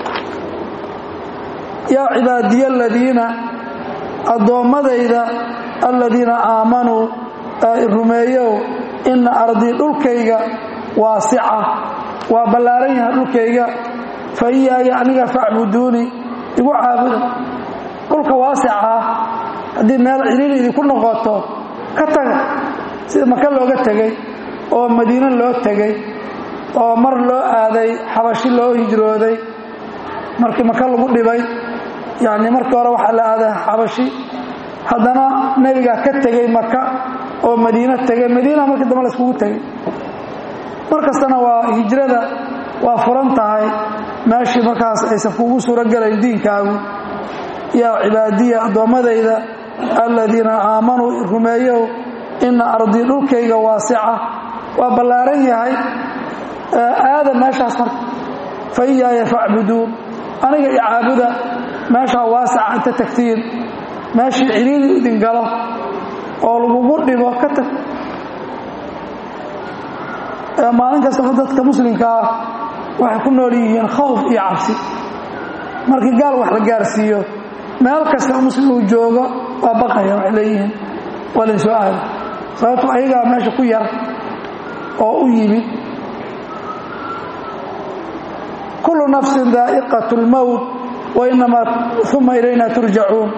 Speaker 1: yaa cibaadiya aladiina addoommadayda aladiina aamanuu ee rumeeyow ina ardii dhulkayga waasica waa ballaaran yahay dhulkayga fa iyaaya aniga facbuduuni igu caabuda dhulka waasica ah haddii meel ciriiri idinku noqoto ka taga sida maka looga tegey oo madiine loo tegey oo mar loo aaday xabashi loo hijrooday markii maka lagu dhibay yacni markii hore waxaa la aaday xabashi haddana nebigaa ka tegey maka oo madiino tegey madiina markii dambe la iskugu tegey mar kastana waa hijrada waa furan tahay meeshii markaas aysan kugu suuro gelayn diinkaagu yaa cibaadiya addoommadayda aladiina aamanuu rumeeyow ina ardii dhulkayga waasica waa ballaaran yahay aada meeshaas marka fa iyaaya facbuduun aniga i caabuda meeshaa waasica inta tagtiin meeshii ciriiri idin galo oo lagugu dhibo ka tag maalin kastaba dadka muslimka ah waxay ku nool yihiin khawf iyo cabsi markii gaal wax la gaarsiiyo meel kasta muslim uu joogo waa baqaya waxay leeyihiin waa layn soo aada sababto ayagaa meesha ku yar oo u yimid kullu nafsin daa'iqat اlmowt wainamaa uma ilayna turjacuun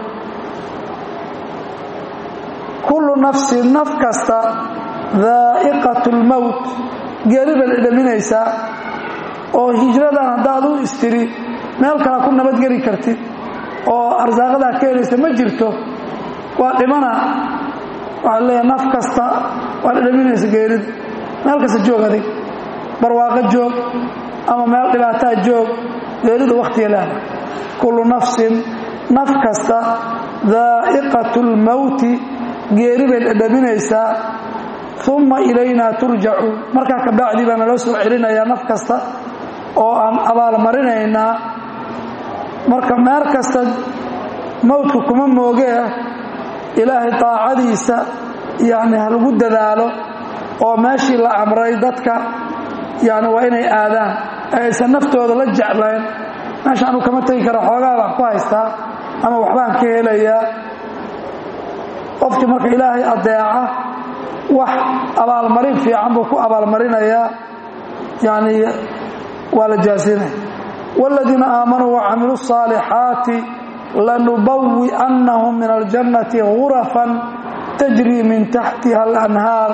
Speaker 1: kullu nafsin naf kasta daa'iqat اlmowt geeri bay idhaminaysaa oo hijradan haddaad u istiri meel kale ku nabadgeli kartid oo arsaaqadaa ka helaysa ma jirto waa dhimana waxaa leeyahay naf kasta waad idhaminaysa geerida meel kasta joog adig barwaaqo joog ama meel dhibaataa joog geeridu wakhtiga laada kullu nafsin naf kasta daa'iqatu lmowti geeri bay dhadhaminaysaa uma ilaynaa turjacuun markaa kabacdii baa naloo soo celinayaa naf kasta oo aan abaalmarinaynaa marka meel kasta mowdka kuma moogee ilaahay daacadiisa yacni ha lagu dadaalo oo meeshii la amray dadka yacni waa inay aadaan ee aysan naftooda la jeclayn meesha anu kama tegi kara xoogaa baan ku haystaa ama waxbaan ka helayaa qofkii marka ilaahay adeeca wax abaalmarin fiican buu ku abaalmarinayaa yacni waa la jaasinaya wاladiina aamanuu wacamiluu الصaalixaati lanubawi'annahum min aljannati gurafan tajrii min taxtiha alanhaar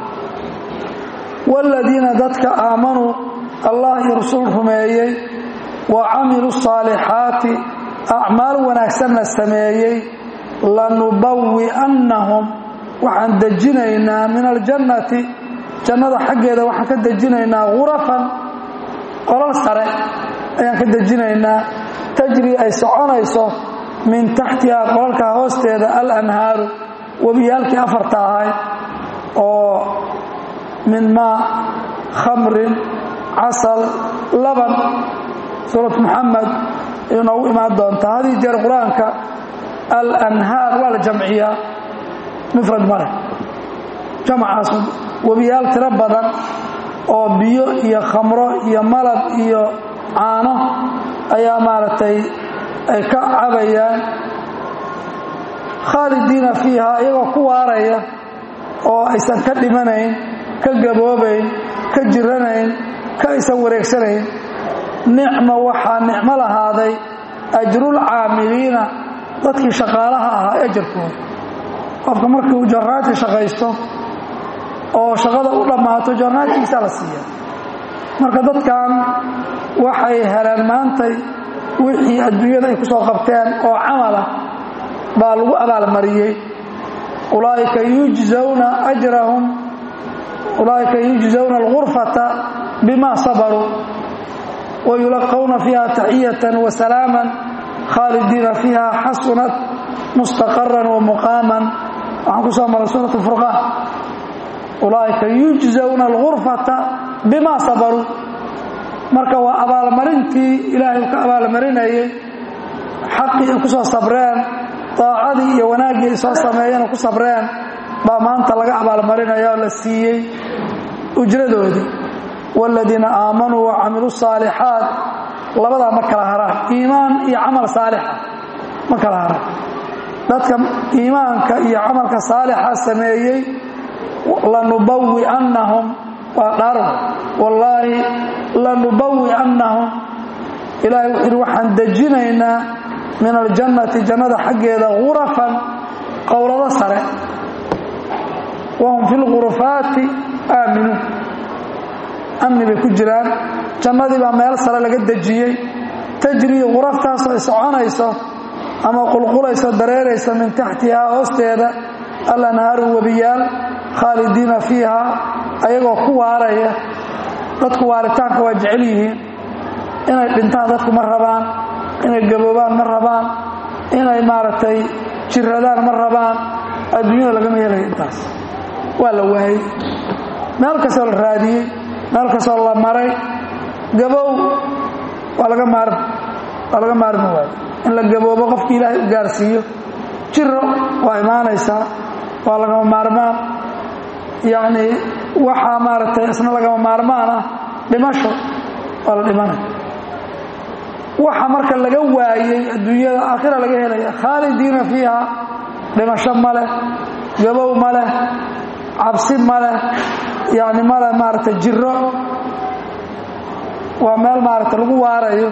Speaker 1: wاladiina dadka aamanuu allah iyo rasuul rumeeyey wa camiluu الصaalixaati acmaal wanaagsanna sameeyey lanubawi'annahum waxaan dejinaynaa min aljannati jannada xaggeeda waxaan ka dejinaynaa gurafan qolal sare ayaan ka dejinaynaa tajri ay soconayso min taxtihaa qolalka hoosteeda alanhaaru webiyaalkii afarta ahay oo min maa khamrin casal laban suurat muxamed ayuu noogu imaan doontaa hadii jeer qur-aanka alanhaar waa la jamciyaa mufrad male jamcaas webiyaal tiro badan oo biyo iyo khamro iyo malab iyo caano ayaa maaragtay ay ka cabayaan khaalidiina fiiha iyagoo ku waaraya oo aysan ka dhimanayn ka gaboobayn ka jiranayn ka aysan wareegsanayn nicmo waxaa nicmo lahaaday ajrul caamiliina dadkii shaqaalaha ahaa ajarkooda qofka markii uu jarnaadka shaqaysto oo shaqada u dhammaato jarnaadkiisaa la siiya marka dadkan waxay heleen maantay wixii adduunyada ay ku soo qabteen oo camalah baa lagu abaalmariyey ulaa'ika yujzawna ajrahum ulaa'ika yujzawna alghurfata bima sabaruu wayulaqawna fiiha taxiyatan wasalaaman khaalidiina fiiha xasunat mustaqaran wamuqaaman waxaan ku soo maray suurat furqaan ulaa'ika yujzawna alghurfata bima sabaruu marka waa abaalmarintii ilaahay uu ka abaalmarinayey xaqii ay ku soo sabreen daacadii iyo wanaaggii ay soo sameeyeen ku sabreen baa maanta laga abaalmarinaya oo la siiyey ujradoodii waaladiina aamanuu wa camiluu saalixaat labadaa ma kala haraan iimaan iyo camal saalixa ma kala haraan dadka iimaanka iyo camalka saalixa sameeyey lanubawi'annahum waa dhaarw wallaahi lanubawi'annahum ilaahay wuxuu yidhi waxaan dejinaynaa min aljannati jannada xaggeeda gurafan qowlado sare wahum fi lgurufaati aaminuun amni bay ku jiraan jannadii baa meel sare laga dejiyey tajrii guraftaasoo ay soconayso ama qulqulayso dareerayso min taxtihaa hoosteeda alanhaaru webiyaal khaalidiina fiiha ayagoo ku waaraya dadku waaritaanka waa jecel yihiin inay dhintaan dadku ma rabaan inay gaboobaan ma rabaan inay maaragtay jiradaan ma rabaan adduunyada lagama helayo intaas waa la waayey meel kastoo la raadiyey meel kastoo la maray gabow waa laga maarmi waa laga maarmi waayo in la gaboobo qofkii ilaahay u gaarsiiyo jiro waa imaanaysaa waa lagama maarmaan yacni waxaa maaragtay isna lagama maarmaan ah dhimasho waa la dhimanaya waxa marka laga waayey adduunyada aakhira laga helaya khaalidiina fiiha dhimasho ma leh gabow ma leh cabsi ma leh yacni ma leh maaragtay jiro waa meel maaragtay lagu waarayo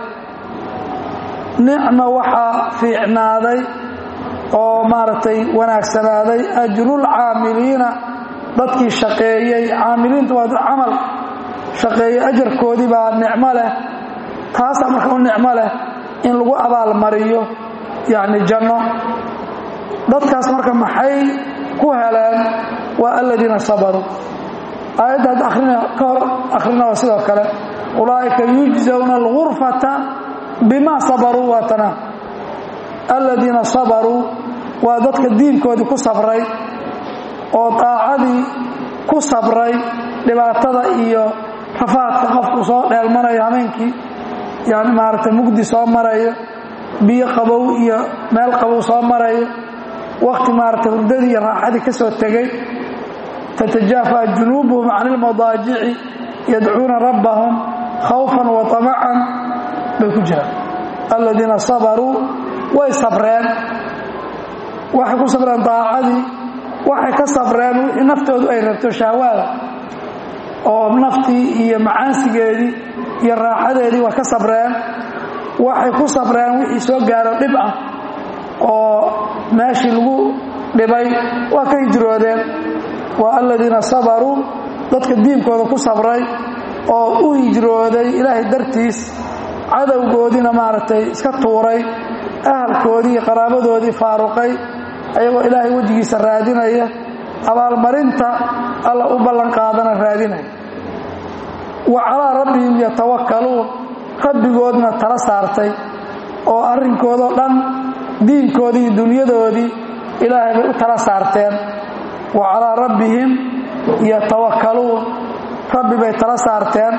Speaker 1: nicma waxaa fiicnaaday oo maaragtay wanaagsanaaday ajrul caamiliina dadkii shaqeeyey caamiliinta waa dad camal shaqeeyey ajarkoodii baa nicmo leh taasaa marka u nicmo leh in lagu abaalmariyo yacni janno dadkaas marka maxay ku heleen waa aladiina sabaruu aayadda hadda akhrina ka hor akhrina waa sidoo kale ulaa'ika yujzawna alghurfata bima sabaruu waa tanaa aladiina sabaruu waa dadka diinkoodii ku sabray oo daacadii ku sabray dhibaatada iyo rafaadka qofku soo dheelmanayo habeenkii yani maaragtay mugdi soo marayo biyo qabow iyo meel qabow soo marayo wakti maaragtay hurdadii iyo raaxadii ka soo tegey tatajaafa junuubuhum can ilmadaajici yadcuuna rabbahum khawfan wa tamacan bay ku jiraan aladiina sabaruu way sabreen waxay ku sabreen daacadii waxay ka sabreen wixii naftoodu ay rabto shahwaada oo naftii iyo macaansigeedii iyo raaxadeedii waa ka sabreen waxay ku sabreen wixii soo gaaro dhib ah oo meeshii lagu dhibay waa ka hijroodeen waa aladiina sabaruu dadka diinkooda ku sabray oo u hijrooday ilaahay dartiis cadowgoodiina maaragtay iska tuuray ahalkoodii iyo qaraabadoodii faaruqay ayagoo ilaahay wejigiisa raadinaya abaalmarinta alla u ballanqaadana raadinaya wa calaa rabbihim yatawakkaluun rabbigoodna tala saartay oo arrinkoodoo dhan diinkoodii iyo dunyadoodii ilaahay bay u tala saarteen wa calaa rabbihim yatawakkaluun rabbi bay tala saarteen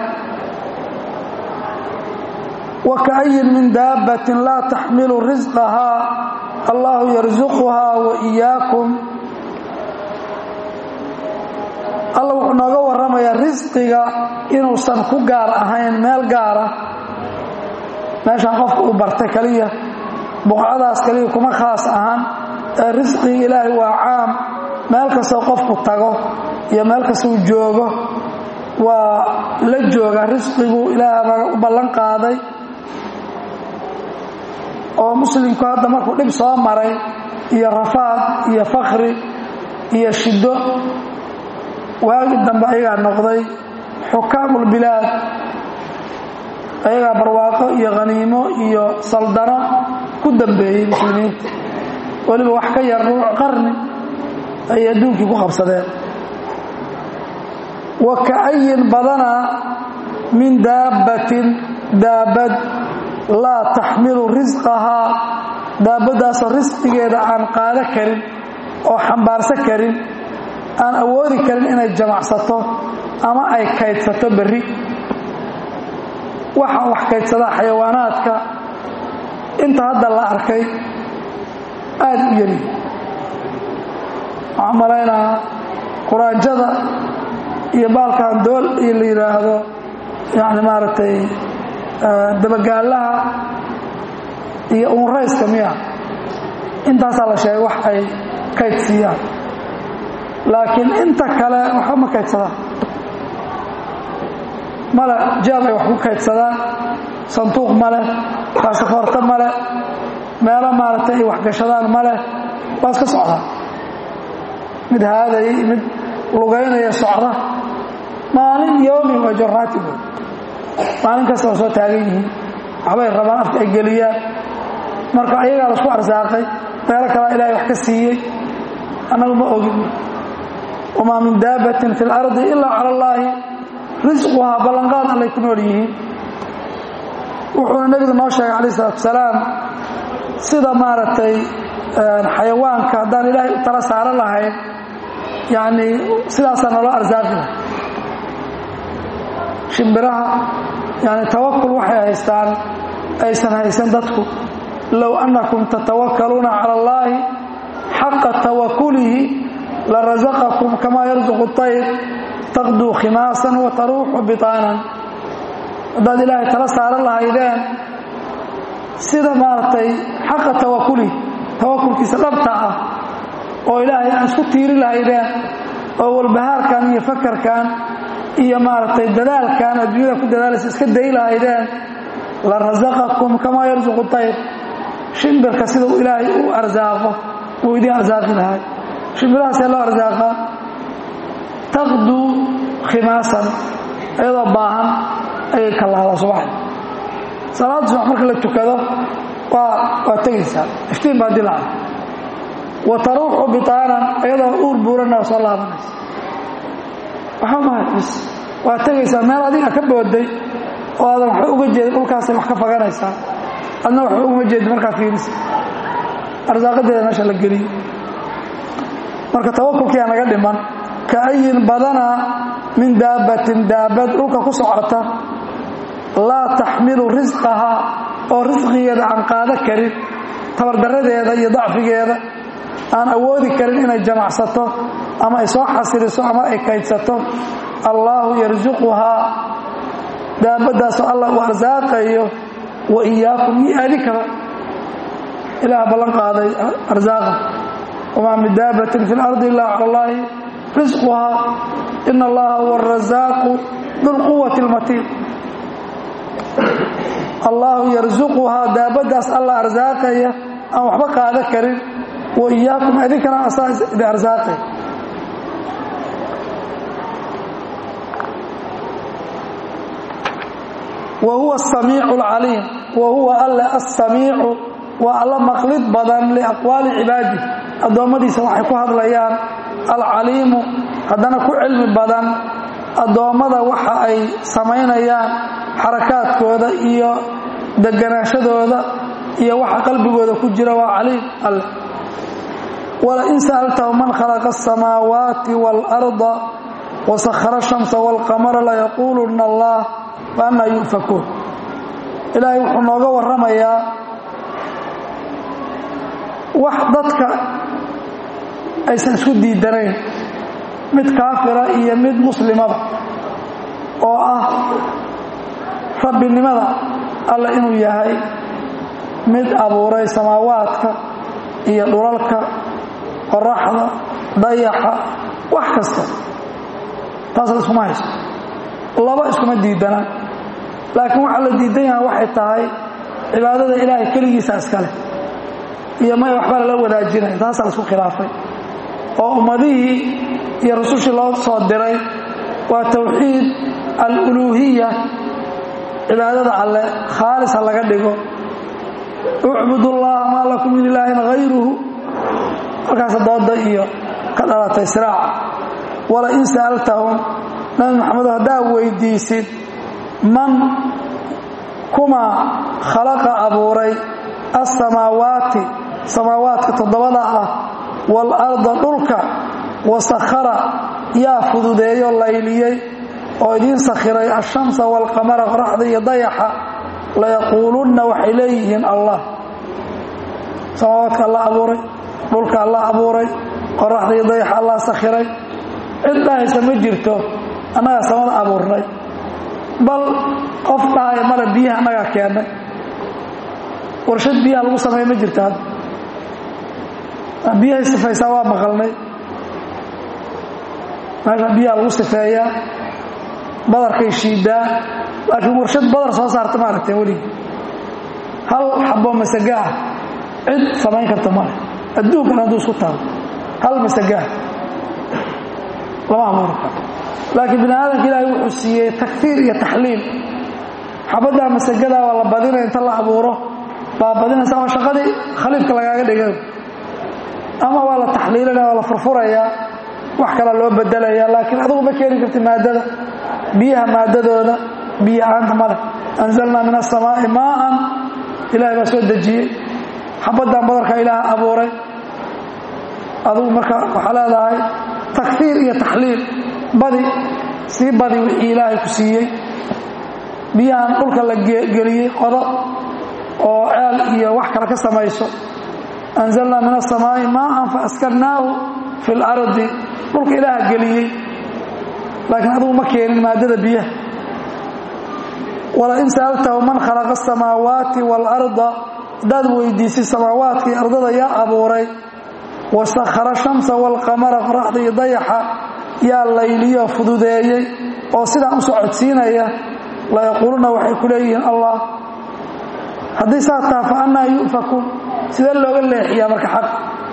Speaker 1: wa ka'ayin min daabbatin laa taxmilu risqahaa allahu yarsuquhaa wa iyaakum alla wuxuu nooga warramayaa risqiga inuusan ku gaar ahayn meel gaara meeshaan qofka uu bartay keliya buqcadaas keliya kuma khaas ahan ee risqiga ilaahay waa caam meel kastoo qofku tago iyo meel kastuu joogo waa la jooga risqigu ilaah baa u ballan qaaday oo muslimku hadda markuu dhib soo maray iyo rafaad iyo fakri iyo shiddo waagi dambe ayagaa noqday xukaamulbilaad ayagaa barwaaqo iyo khaniimo iyo saldano ku dambeeyey muslimiinta weliba wax ka yar ruuc qarni ayay adduunkii ku qabsadeen wa ka'ayin badanaa min daabbatin daabad laa taxmilu risqahaa daabaddaasoo risqigeeda aan qaado karin oo xambaarsan karin aan awoodi karin inay jamacsato ama ay kaydsato berri waxaa wax kaydsadaa xayawaanaadka inta hadda la arkay aada u yari waxaan malaynahaa quraanjada iyo baalkan dool iyo la yidhaahdo yani maaragtay dabagaalaha iyo uunrayska miya intaasaa la sheegay wax ay kayd siiyaan laakiin inta kale waxba ma kaydsadaan male jaab ay wax ku kaydsadaan sanduuq ma leh baasafoorto ma leh meelo maaragtay ay waxgashadaan ma leh waa iska socdaa mid haadaya mid lugaynaya socda maalin yoomi waa jorraatigood maalin kasta waa soo taagan yihiin waxbay rabaan afka ay geliyaan marka ayagaa la isku arsaaqay meelo kalaa ilaahay wax ka siiyey annagu ma ogin wamaa min daabbatin fi اlardi ilaa cala allaahi risquhaa ballanqaad allay ku nool yihiin wuxuuna nebigu noo sheegay calayh isalaatu wasalaam sida maaragtay xayawaanka haddaan ilaahay u tala saaran lahayn yacni sidaasaa naloo arsaaqi lahay shimbiraha yani tawakul waxay haystaan aysan haysan dadku low annakum tatawakkaluuna cala allaahi xaqa tawakulihi larasaqakum kamaa yarsuqu طayr taqduu khimaasan wa taruuxu bitaanan haddaad ilaahay tala saaran lahaydeen sida maaragtay xaqa tawakulihi tawakulkiisa dhabta ah oo ilaahay aan isku tiiri lahaydeen oo walbahaarkan iyo fakarkan iyo maaragtay dadaalkan adduunyada ku dadaalaysa iska day lahaydeen la rasaqakum kamaa yarsuqu tayr shimbirka sida uu ilaahay u arsaaqo wuu idiin arsaaqi lahay shimbirahaasee loo arsaaqaa taqduu khimaasan iyadoo baahan ayay kallaada subaxda salaada subax marka la tukado waa waa tegaysaa iftiin baa dilacda wa taruuxu bitaanan iyadoo uur buuranna waa soo laabanaysa waxba mahay bis waa tegaysaa meel adiga ka booday oo aadan waxba uga jeedin dhulkaasay wax ka faganaysaa adna waxba uma jeedin markaa fiirisa arsaaqadeeda meesha la geliyo marka tawakulkiyaa naga dhiman ka ayin badanaa min daabbatin daabad dhulka ku socota laa taxmilu risqahaa oo risqigeeda aan qaado karin tabardaradeeda iyo dacfigeeda aan awoodi karin inay jamacsato ama ay soo xasiliso ama ay kaydsato allaahu yarsuquhaa daabaddaasoo allah uu arsaaqayo wa iyaakum iyo adinkaba ilaah ballan qaaday arsaaqa wamaa min daabbatin fi lardi illa cala allaahi risquhaa ina allaha huwa arasaaqu dulquwati lmatiin allaahu yarsuquhaa daabaddaas allah arsaaqaya aan waxba qaado karin wa iyaakum idinkana asaa idin arsaaqay wa huwa asamiicu alcaliim wa huwa alle assamiicu waa alla maqlid badan liaqwaali cibaadi addoommadiisa waxay ku hadlayaan alcaliimu haddana ku cilmi badan addoommada waxa ay samaynayaan xarakaadkooda iyo deganaashadooda iyo waxa qalbigooda ku jira waa caliim alle walain sa'altahu man khalaqa asamaawaati waalarda wasakhara ashamsa waalqamara layaquuluna allah faannaa yu'fakuun ilaahay wuxuu nooga warramayaa wax dadka aysan isku diidanayn mid kaafira iyo mid muslimada oo ah rabbinimada alle inuu yahay mid abuuray samaawaadka iyo dhulalka qoraxda dayaxa wax kasta taasla iskuma hayso laba iskuma diidana laakiin waxaa la diidan yaha waxay tahay cibaadada ilaahay keligiisa iskale iyo may waxba lala wadaajinay taasaa la isku khilaafay oo ummadihii iyo rusushii loo soo diray waa tawxiid aluluuhiya cibaadada alle khaalis ha laga dhigo ucbud ullaha maa lakum min ilaahin hayruhu markaas dooda iyo ka dhalatay siraaca wala in sa'altahum nabi maxamedo haddaa weydiisid man kumaa khalaqa abuuray alsamaawaati samaawaadka toddobada ah waalarda dhulka wasakhara yaa fududeeyo layliyey oo idiin sakhiray ashamsa waalqamara qoraxda iyo dayaxa layaquulunna waxay leeyihiin allah samaawaadka allah abuuray dhulka allah abuuray qoraxda iyo dayaxa allah sakhiray cid dhahaysa ma jirto annagaa samada abuurnay bal qof dhahaya male biyaha annagaa keennay warshad biyaha lagu sameeya ma jirto hadda biyahay sifaysaa waa maqalnay meesha biyaha lagu sifeeyaa badarkay shiidaa laakiin warshad badar soo saarta ma aragteen weligii hal xabo masagaa cid samayn karta male adduunkan hadduu isku taalo hal masagaa lama abuuri karo laakiin bini aadamka ilaahay wuxuu siiyey takfiir iyo taxliil xabaddaa masagadaa waa la badinaya inta la abuuro baa badinaysa oo shaqadii khaliifka lagaaga dhigay ama waa la taxliilinaya waa la furfurayaa wax kala loo bedelaya laakiin adugu ma keeni karti maadada biyaha maadadooda biyo aanta male anzalnaa min asamaa'i maaan ilahay baa soo dejiyey xabaddan badarka ilaaha abuuray adugu marka waxaa leedahay takfiir iyo taxliil badi sii badi wixii ilaahay ku siiyey biyahan dhulka la geliyey qodo oo ceel iyo wax kale ka samayso anzalnaa min asamaa'i maaan faaskannaahu fi lardi dhulka ilaaha geliyey laakiin adugu ma keenin maadada biyaha walain sa'altahu man khalaqa asamaawaati waalarda haddaad weydiisay samaawaadka iyo ardada yaa abuuray wasakhara shamsa waalqamara qoraxda iyo dayaxa yaa layliyo fududeeyey oo sidaan u socodsiinaya layaquuluna waxay ku leeyihiin allah haddii saas taha fa annaa yu'fakuun sidee looga leexiyaa marka xaq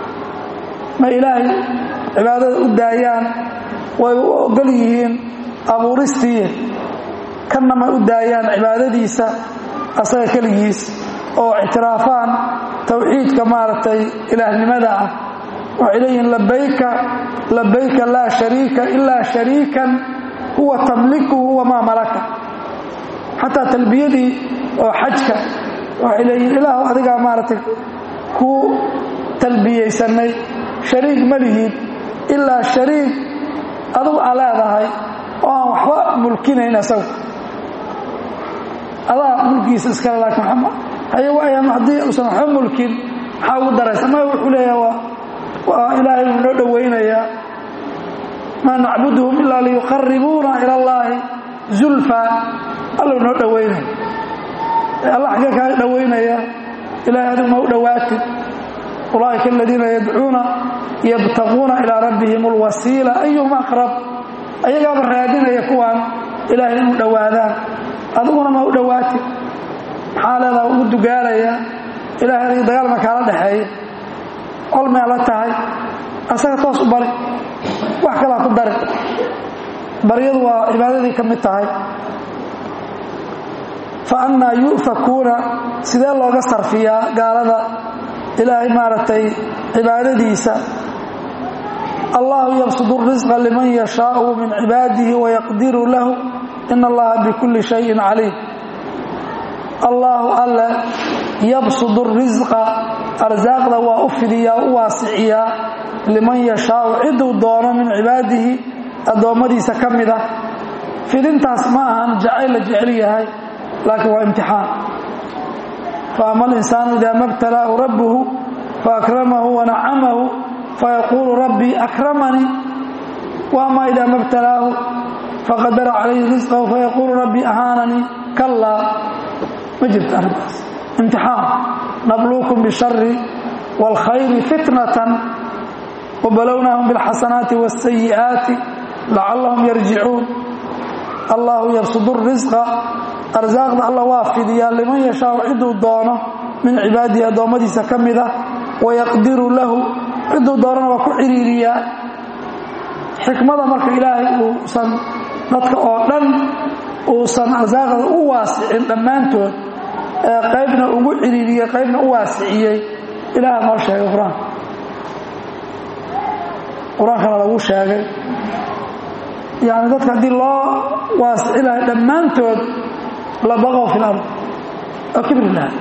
Speaker 1: ma ilaahay cibaadada u daayaan way u ogol yihiin abuuristii kanna ma u daayaan cibaadadiisa asaga keligiis oo ictiraafaan tawxiidka maaragtay ilaahnimada ah waxay leeyihiin labayka labayka laa shariika ilaa shariikan huwa tamlikuhu wamaa malaka xataa talbiyadii oo xajka waxay leeyihiin ilaahu adigaa maaragtay ku talbiyaysanay shariik ma lihid ilaa shariik adugu aa leedahay oo aan waxba mulkinayn asagu adaa mulkigiisa iskale laakiin haye waayam haddii uusan waxba mulkin maxaa ugu daraysa ma wuxuu leeyaha waa waa ilaahay uu noo dhowaynayaa maa nacbuduhum ilaa liyuqaribuuna ila allaahi zulfa alluu noo dhowaynaya alla xaggee kaaga dhowaynaya ilahay adigu ma u dhowaatid ulaaئika aladiina yadcuuna yabtaquuna ilaa rabbihim اlwasiila ayuhum aqrab ayagaaba raadinaya kuwaan ilaahay inuu dhowaadaan adiguna ma u dhowaatid maxaa leedaha ugu dugaalaya ilahay adiga dagaalma kaala dhexeeya colmea la tahay asaga toos u bari wax kalaa ku dari baryadu waa cibaadadii ka mid tahay fa annaa yu'fakuuna sidee looga sarfiyaa gaalada ilaahay maaragtay cibaadadiisa allahu yabsudu risqa liman yashaau min cibaadihi wayaqdiru lahu in allaha bikulli shayin caliim allaahu alle yabsudu risqa arsaaqda waa u fidiyaa u waasiciyaa liman yashaau ciduu doono min cibaadihi addoommadiisa ka mid ah fidintaas ma ahan jacayl la jecel yahay laakiin waa imtixaan faama alinsaanu ida ma btalaahu rabbuhu faakramahu wanacamahu fayaquulu rabbii akramanii waama ida ma btalaahu faqadara calayhi risqahu fayaquulu rabbii ahaananii kallaa ma jirto arrintaas imtixaan nabluukum bishari wاlkhayri fitnatan wbalownaahum biاlxasanaati wاsayi'aati lacallahum yarjicuun allahu yabsudu risqa arsaaqda alla waa fidiyaa liman yashaau ciduu doono min cibaadihi addoommadiisa ka mid ah wayaqdiru lahu ciduu doonana waa ku ciriiriyaa xikmada marka ilaahay uusan dadka oo dhan uusan arsaaqda u waasicin dhammaantood ee qaybna ugu ciriiriyey qaybna u waasiciyey ilaaha noo sheegay qur-aanka qur-aankana lagu sheegay yani dadka haddii loo waasici lahay dhammaantood la baqow fi lard oo kibri lahay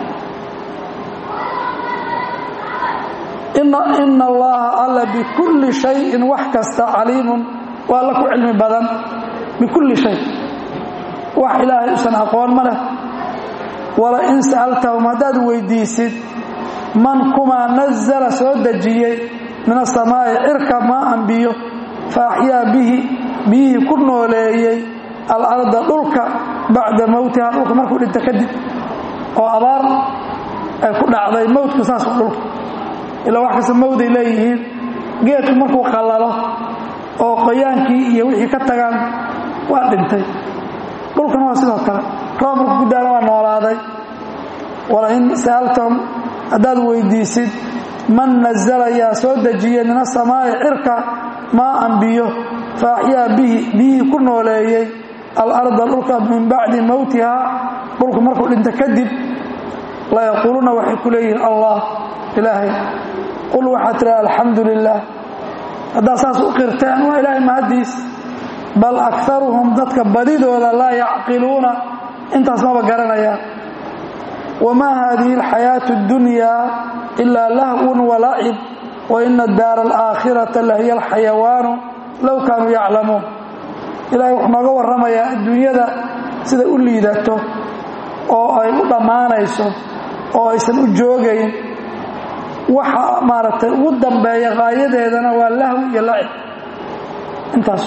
Speaker 1: ina allaha alla bikulli shayin wax kasta caliimun waa alla ku cilmi badan bikulli shay wax ilaahay usan aqoon ma leh wala in sa'altahum haddaad weydiisid man kumaa nazala soo dejiyey min asamaa'i cirka maaan biyo fa axyaa bihi biyihii ku nooleeyey alarda dhulka bacda mowtiha dhulka markuu dhinta kadib oo abaar ay ku dhacday mowtka saas dhulka ilaa wax kasta mawday leeyihiin geedku markuu qallalo oo qoyaankii iyo wixii ka tagaan waa dhintay dhulkana waa sidoo kale roob markuu ku daana waa noolaaday wala in sa'altahum haddaad weydiisid man nazala yaa soo dejiyey min asamaa'i cirka maaan biyo fa axyaa bihi biyihii ku nooleeyey alarda dhulka min bacdi mowtihaa dhulku markuu dhinta kadib layaquuluuna waxay ku leeyihiin allah ilaahay qul waxaad tiraa alxamdu lilah haddaad saas u qirteen waa ilaahay mahaddiis bal akaruhum dadka badidooda laa yacqiluuna intaas maba garanayaan wamaa haadihi alxayaatu اddunyaa ilaa lahwun walacib waina daara alaakhirata lahiya alxayawaanu low kaanuu yaclamuun ilahay wuxuu nooga warramayaa adduunyada sida u liidato oo ay u dhammaanayso oo aysan u joogayn waxa maaragtay ugu dambeeya qaayadeedana waa lahwi iyo lacib intaas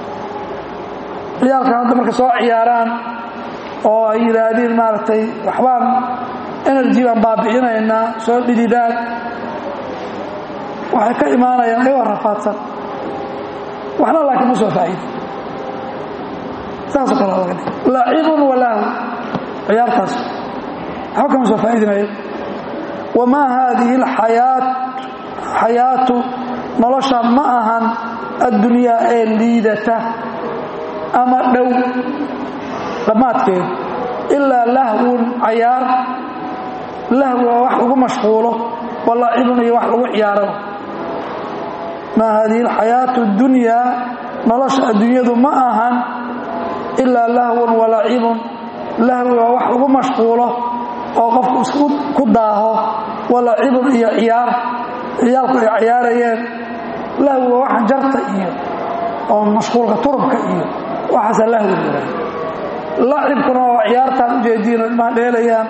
Speaker 1: ciyaalkan hadda marka soo ciyaaraan oo ay yidhaahdeen maaragtay waxbaan energy baan baabi'inaynaa soo dhididaan waxay ka imaanayaan ayagoo rafaadsan waxna laakiin ma soo faa'iida saasoo kale laga dhig lacibun walahwi ciyaartaas waxba kama soo faa'iidinayo wamaa haadihi alxayaat xayaatu nolosha ma ahan addunyaa ee liidata ama dhow dhammaadkeedu ilaa lahwun cayaar lahwi waa wax lagu mashquulo walacibun iyo wax lagu ciyaaraba maa haadihi alxayaatu اddunyaa nolosha adduunyadu ma ahan ilaa lahwun walacibun lahwi waa wax lagu mashquulo oo qofku isku ku daaho walacibun iyo ciyaar ciyaalku ay ciyaarayeen lahwi waa waxan jarta iyo oo mashquulka turubka iyo waxaasa lahwi lahaa lacibkuna waa ciyaartaan ujeediino ilmaha dheelayaan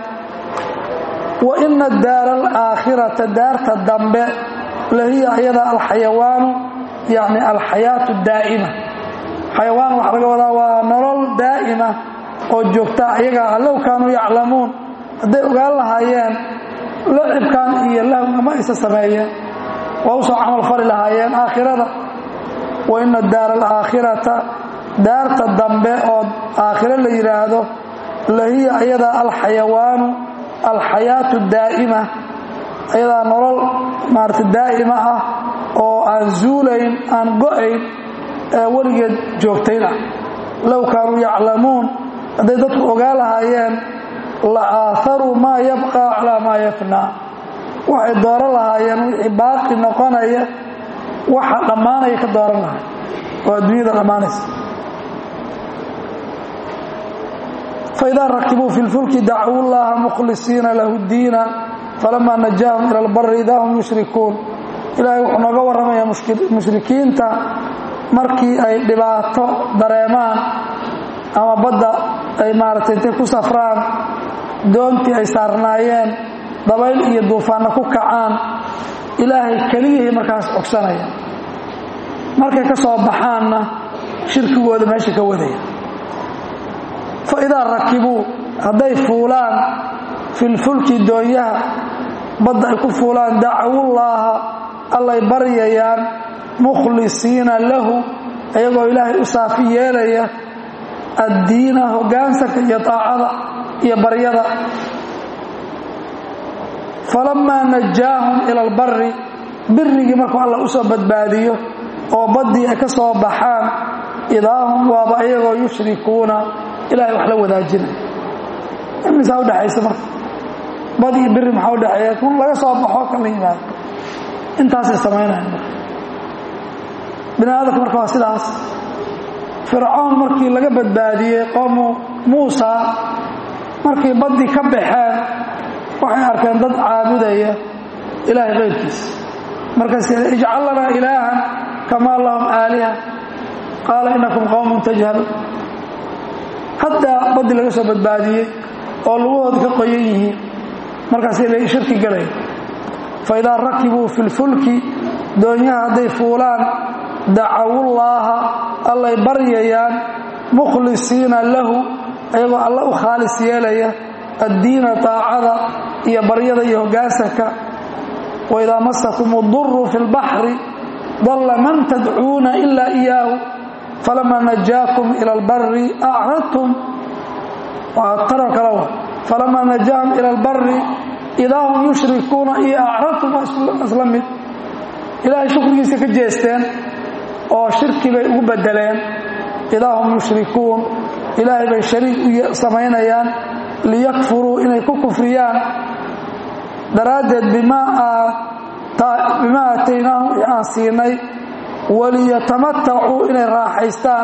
Speaker 1: wa ina daara alaakhirata daarta dambe lahiya ayada alxayawaanu yacni alxayaatu daa'ima xayawaan waxaa laga wadaa waa nolol daa'ima oo joogta ayagaa low kaanuu yaclamuun hadday ogaan lahaayeen lacibkan iyo lahwga ma isa sameeyeen waa usoo camal fali lahaayeen aakhirada wa ina daara alaakhirata daarta dambe oo aakhiro la yidhaahdo lahiya ayadaa alxayawaanu alxayaatu daa'ima ayadaa nolol maarata daa'ima ah oo aan zuulayn aan go'ayn ee weligeed joogtayn ah low kaanuu yaclamuun hadday dadku ogaan lahaayeen la aaharuu maa yabqa calaa maa yafnaa waxay dooran lahaayeen wixii baaqi noqonaya waxa dhammaanaya ka dooran lahay oo adduunyada dhammaanaysa faidaa rakibuu fi lfulki dacuu llaha mukhlisiina lahu diina falamaa najaahum ila albari idaa hum yushrikuun ilaahay wuxuu nooga warramayaa mushrikiinta markii ay dhibaato dareemaan ama badda ay maaragtay intay ku safraan doontii ay saarnaayeen dabayl iyo duufaanna ku kacaan ilaahay keliyihii markaas cogsanaya markay ka soo baxaanna shirkigooda meesha ka wadaya fa idaa rakibuu hadday fuulaan filfulki doonyaha badda ay ku fuulaan dacwullaaha allay baryayaan mukhlisiina lahu iyagoo ilaahay u saafi yeelaya addiina hoggaansanka iyo taacada iyo baryada falamaa najaahum ila albari birigii markuu alla u soo badbaadiyo oo baddii ay ka soo baxaan idaahum waaba iyagoo yushrikuuna ilahay wax la wadaajinay imisaa udhexaysa marka bad iyo biri maxaa udhexeeya kun laga soo baxo kan la yimaado intaasay samaynayan marka bini aadamka marka waa sidaas fircoon markii laga badbaadiyey qoomu muusa markay baddii ka baxeen waxay arkeen dad caabudaya ilaahay qayrkiisa markaas ijcal lanaa ilaahan kamaa lahum aaliha qaala inakum qowmun tajhaluun haddaa baddii laga soo badbaadiyey oo lugahooda ka qoyan yihiin markaasay la shirki galaya fa idaa rakibuu fi lfulki doonyaha hadday fuulaan dacawullaaha allay baryayaan mukhlisiina lahu ayagoo alla u khaalis yeelaya addiina taacada iyo baryada iyo hoggaansanka waidaa masakum uduru fi lbaxri dalla man tadcuuna ilaa iyaahu falamaa najaakum ila albari acradtum taro kalewa falamaa najaahum ila albari idaa hum yushrikuuna iyo acradtum waa isla mid ilaahay shukrigiisa ka jeesteen oo shirki bay ugu bedeleen idaa hum yushrikuun ilaahay bay shariik samaynayaan liyakfuruu inay ku kufriyaan daraaddeed bimaa aataynaahum wixii aan siinay waliyatamatacuu inay raaxaystaan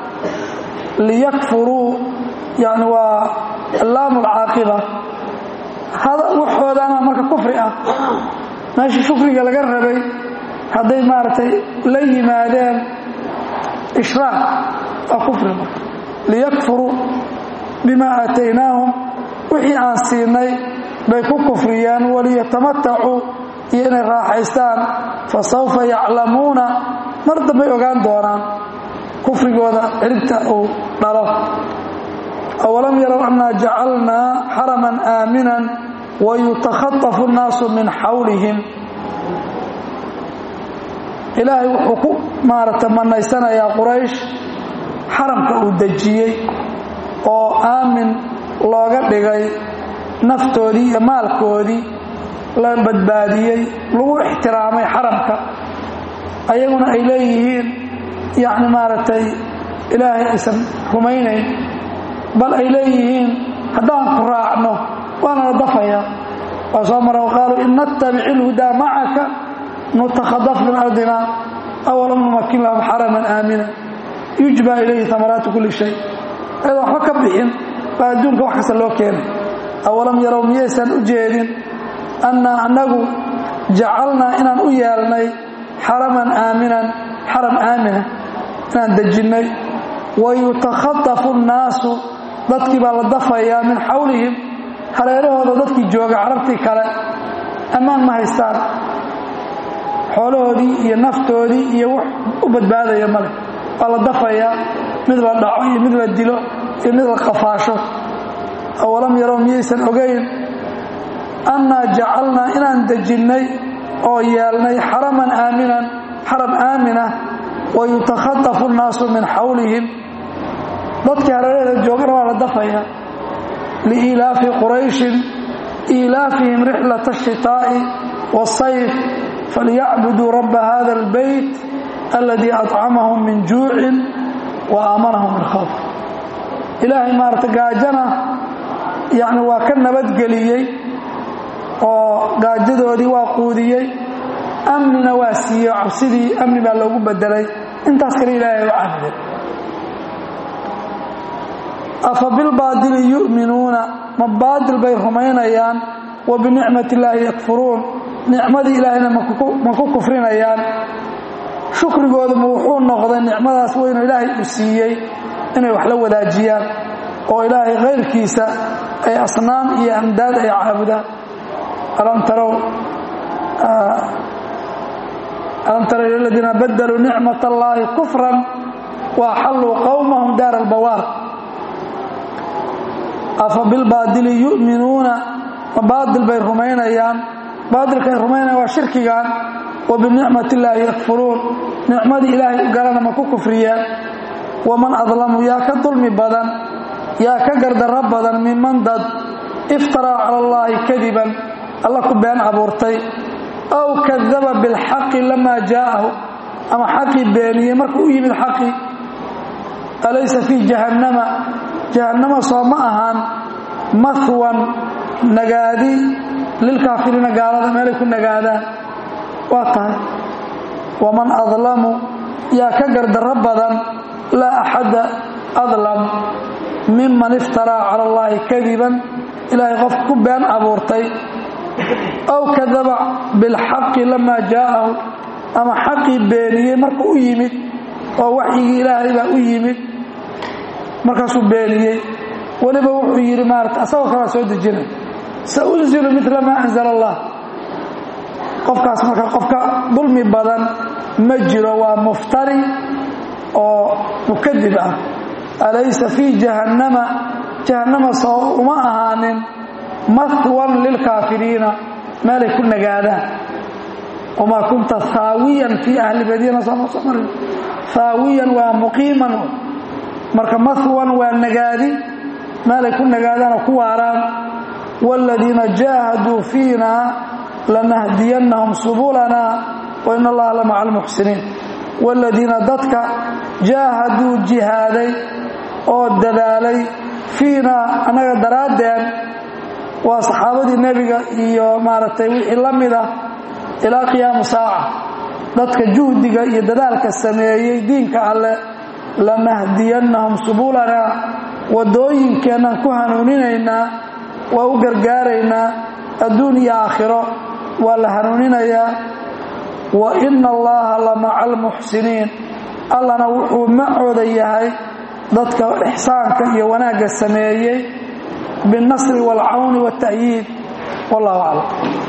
Speaker 1: liyakfuruu yani waa laamu lcaaqiba waxoodaana marka kufri ah meesha shukriga laga rabay hadday maaragtay la yimaadeen ishraak waa kufri marka liyakfuruu bimaa aataynaahum wixii aan siinay bay ku kufriyeen waliyatamatacuu iyo inay raaxaystaan fa sawfa yaclamuuna mar dambay ogaan doonaan kufrigooda ciribta uu dhalo awalam yarow annaa jacalnaa xaraman aaminan wayutakhatafu nnaasu min xawlihim ilaahay wuxuu ku maaragta manaysanayaa quraysh xaramka uu dejiyey oo aamin looga dhigay naftoodii iyo maalkoodii la badbaadiyey lagu ixtiraamay xaramka ayaguna ay leeyihiin yacni maaragtay ilaahay aysan rumaynayn bal ay leeyihiin haddaan ku raacno waana la dafayaa waa soo mara qaaluu in nattabic ilhudaa macaka nutakhadaf min ardina awalam numakin lahum xaraman aamina yujba ilayhi amaraatu kulli shay ayadoo waxba ka bixin baa adduunka wax kasta loo keenay awalam yarow miyaysan u jeedin annaa annagu jacalnaa inaan u yeelnay xaraman aaminan xaram aamina inaan dejinnay wayutakhadafu nnaasu dadkii baa la dafayaa min xawlihim hareerahooda dadkii jooga carabtii kale ammaan ma haystaan xoolahoodii iyo naftoodii iyo wax u badbaadaya male waa la dafayaa mid la dhaco iyo mid la dilo iyo mid la qafaasho awalam yarow miyaysan ogayn annaa jacalnaa inaan dejinnay oo yeelnay xaraman aaminan xaram aamina wayutakhadafu nnaasu min xawlihim dadkii hareeraheeda joogana waa la dafayaa liiilaafi qurayshin iilaafihim rixlata ashitaa'i waasayf falyacbuduu rabba hada albeyt aladii acamahum min juucin wa aamanahum min khawf ilaahay maarata gaajana yacni waa ka nabadgeliyey oo gaajadoodii waa quudiyey amnina waa siiyey oo cabsidii amni baa loogu bedelay intaas kale ilaahay u caabudeen afa bilbaadili yu'minuuna ma baadil bay rumaynayaan wa binicmati illaahi yakfuruun nicmadii ilaahayna ma ku kufrinayaan shukrigooduma wuxuu noqday nicmadaas weynu ilaahay uu siiyey inay wax la wadaajiyaan oo ilaahay kayrkiisa ay asnaam iyo amdaad ay caabudaan alam tarow alam tara ila aladiina badaluu nicmat allaahi kufran wa axalluu qowmahum daar albawaar afa bilbaadili yu'minuuna ma baadil bay rumaynayaan baadilka ay rumaynayaan waa shirkigan wa binicmati illaahi yakfuruun nicmadii ilaahay u galana ma ku kufriyeen waman adlamu yaa ka dulmi badan yaa ka gardarro badan miman dad iftaraa cala allaahi kadiban alla ku been abuurtay aw kadaba bilxaqi lamaa jaa'ahu ama xaqii beeniyey markuu u yimid xaqii alaysa fii jahannama jahannama soo ma ahaan mahwan nagaadi lilkaafiriina gaalada meelay ku nagaadaan waa tahay waman adlamu yaa ka gardarro badan laa axadda adlam miman iftaraa cala allaahi kadiban ilaahay qof ku been abuurtay aw kadaba bilxaqi lamaa jaa'ahu ama xaqii beeniyey marka u yimid oo waxyigii ilaahay baa u yimid markaasuu beeniyey weliba wuxuu yidhi maarata asagoo kalaa soo dejinay saunzilu mila maa anzala allah qofkaas marka qofka dulmi badan ma jiro waa muftari oo mukadib ah alaysa fii jahannama jahannama soo uma ahaanin mahwan lilkaafiriina meelay ku nagaadaan wamaa kunta haawiyan fii ahli madiina sooma soo marin haawiyan waa muqiiman marka mahwan waa nagaadi meelay ku nagaadaanoo ku waaraan wاladiina jaahaduu fiina lanahdiyannahum subulana wain allaha la maca almuxsiniin wاladiina dadka jaahaduu jihaaday oo dadaalay fiinaa annaga daraaddeen waa saxaabadii nebiga iyo maaragtay wixii la mida ilaa qiyaamu saaca dadka juhdiga iyo dadaalka sameeyey diinka alleh lanahdiyannahum subulana waddooyinkeennan ku hanuuninaynaa waa u gargaaraynaa adduun iyo aakhiro waa la hanuuninayaa wa ina allaha la maca almuxsiniin allana wuxuu macooda yahay dadka ixsaanka iyo wanaagga sameeyey biاlnasri wاlcawni wاlta'yiid wallahu aclam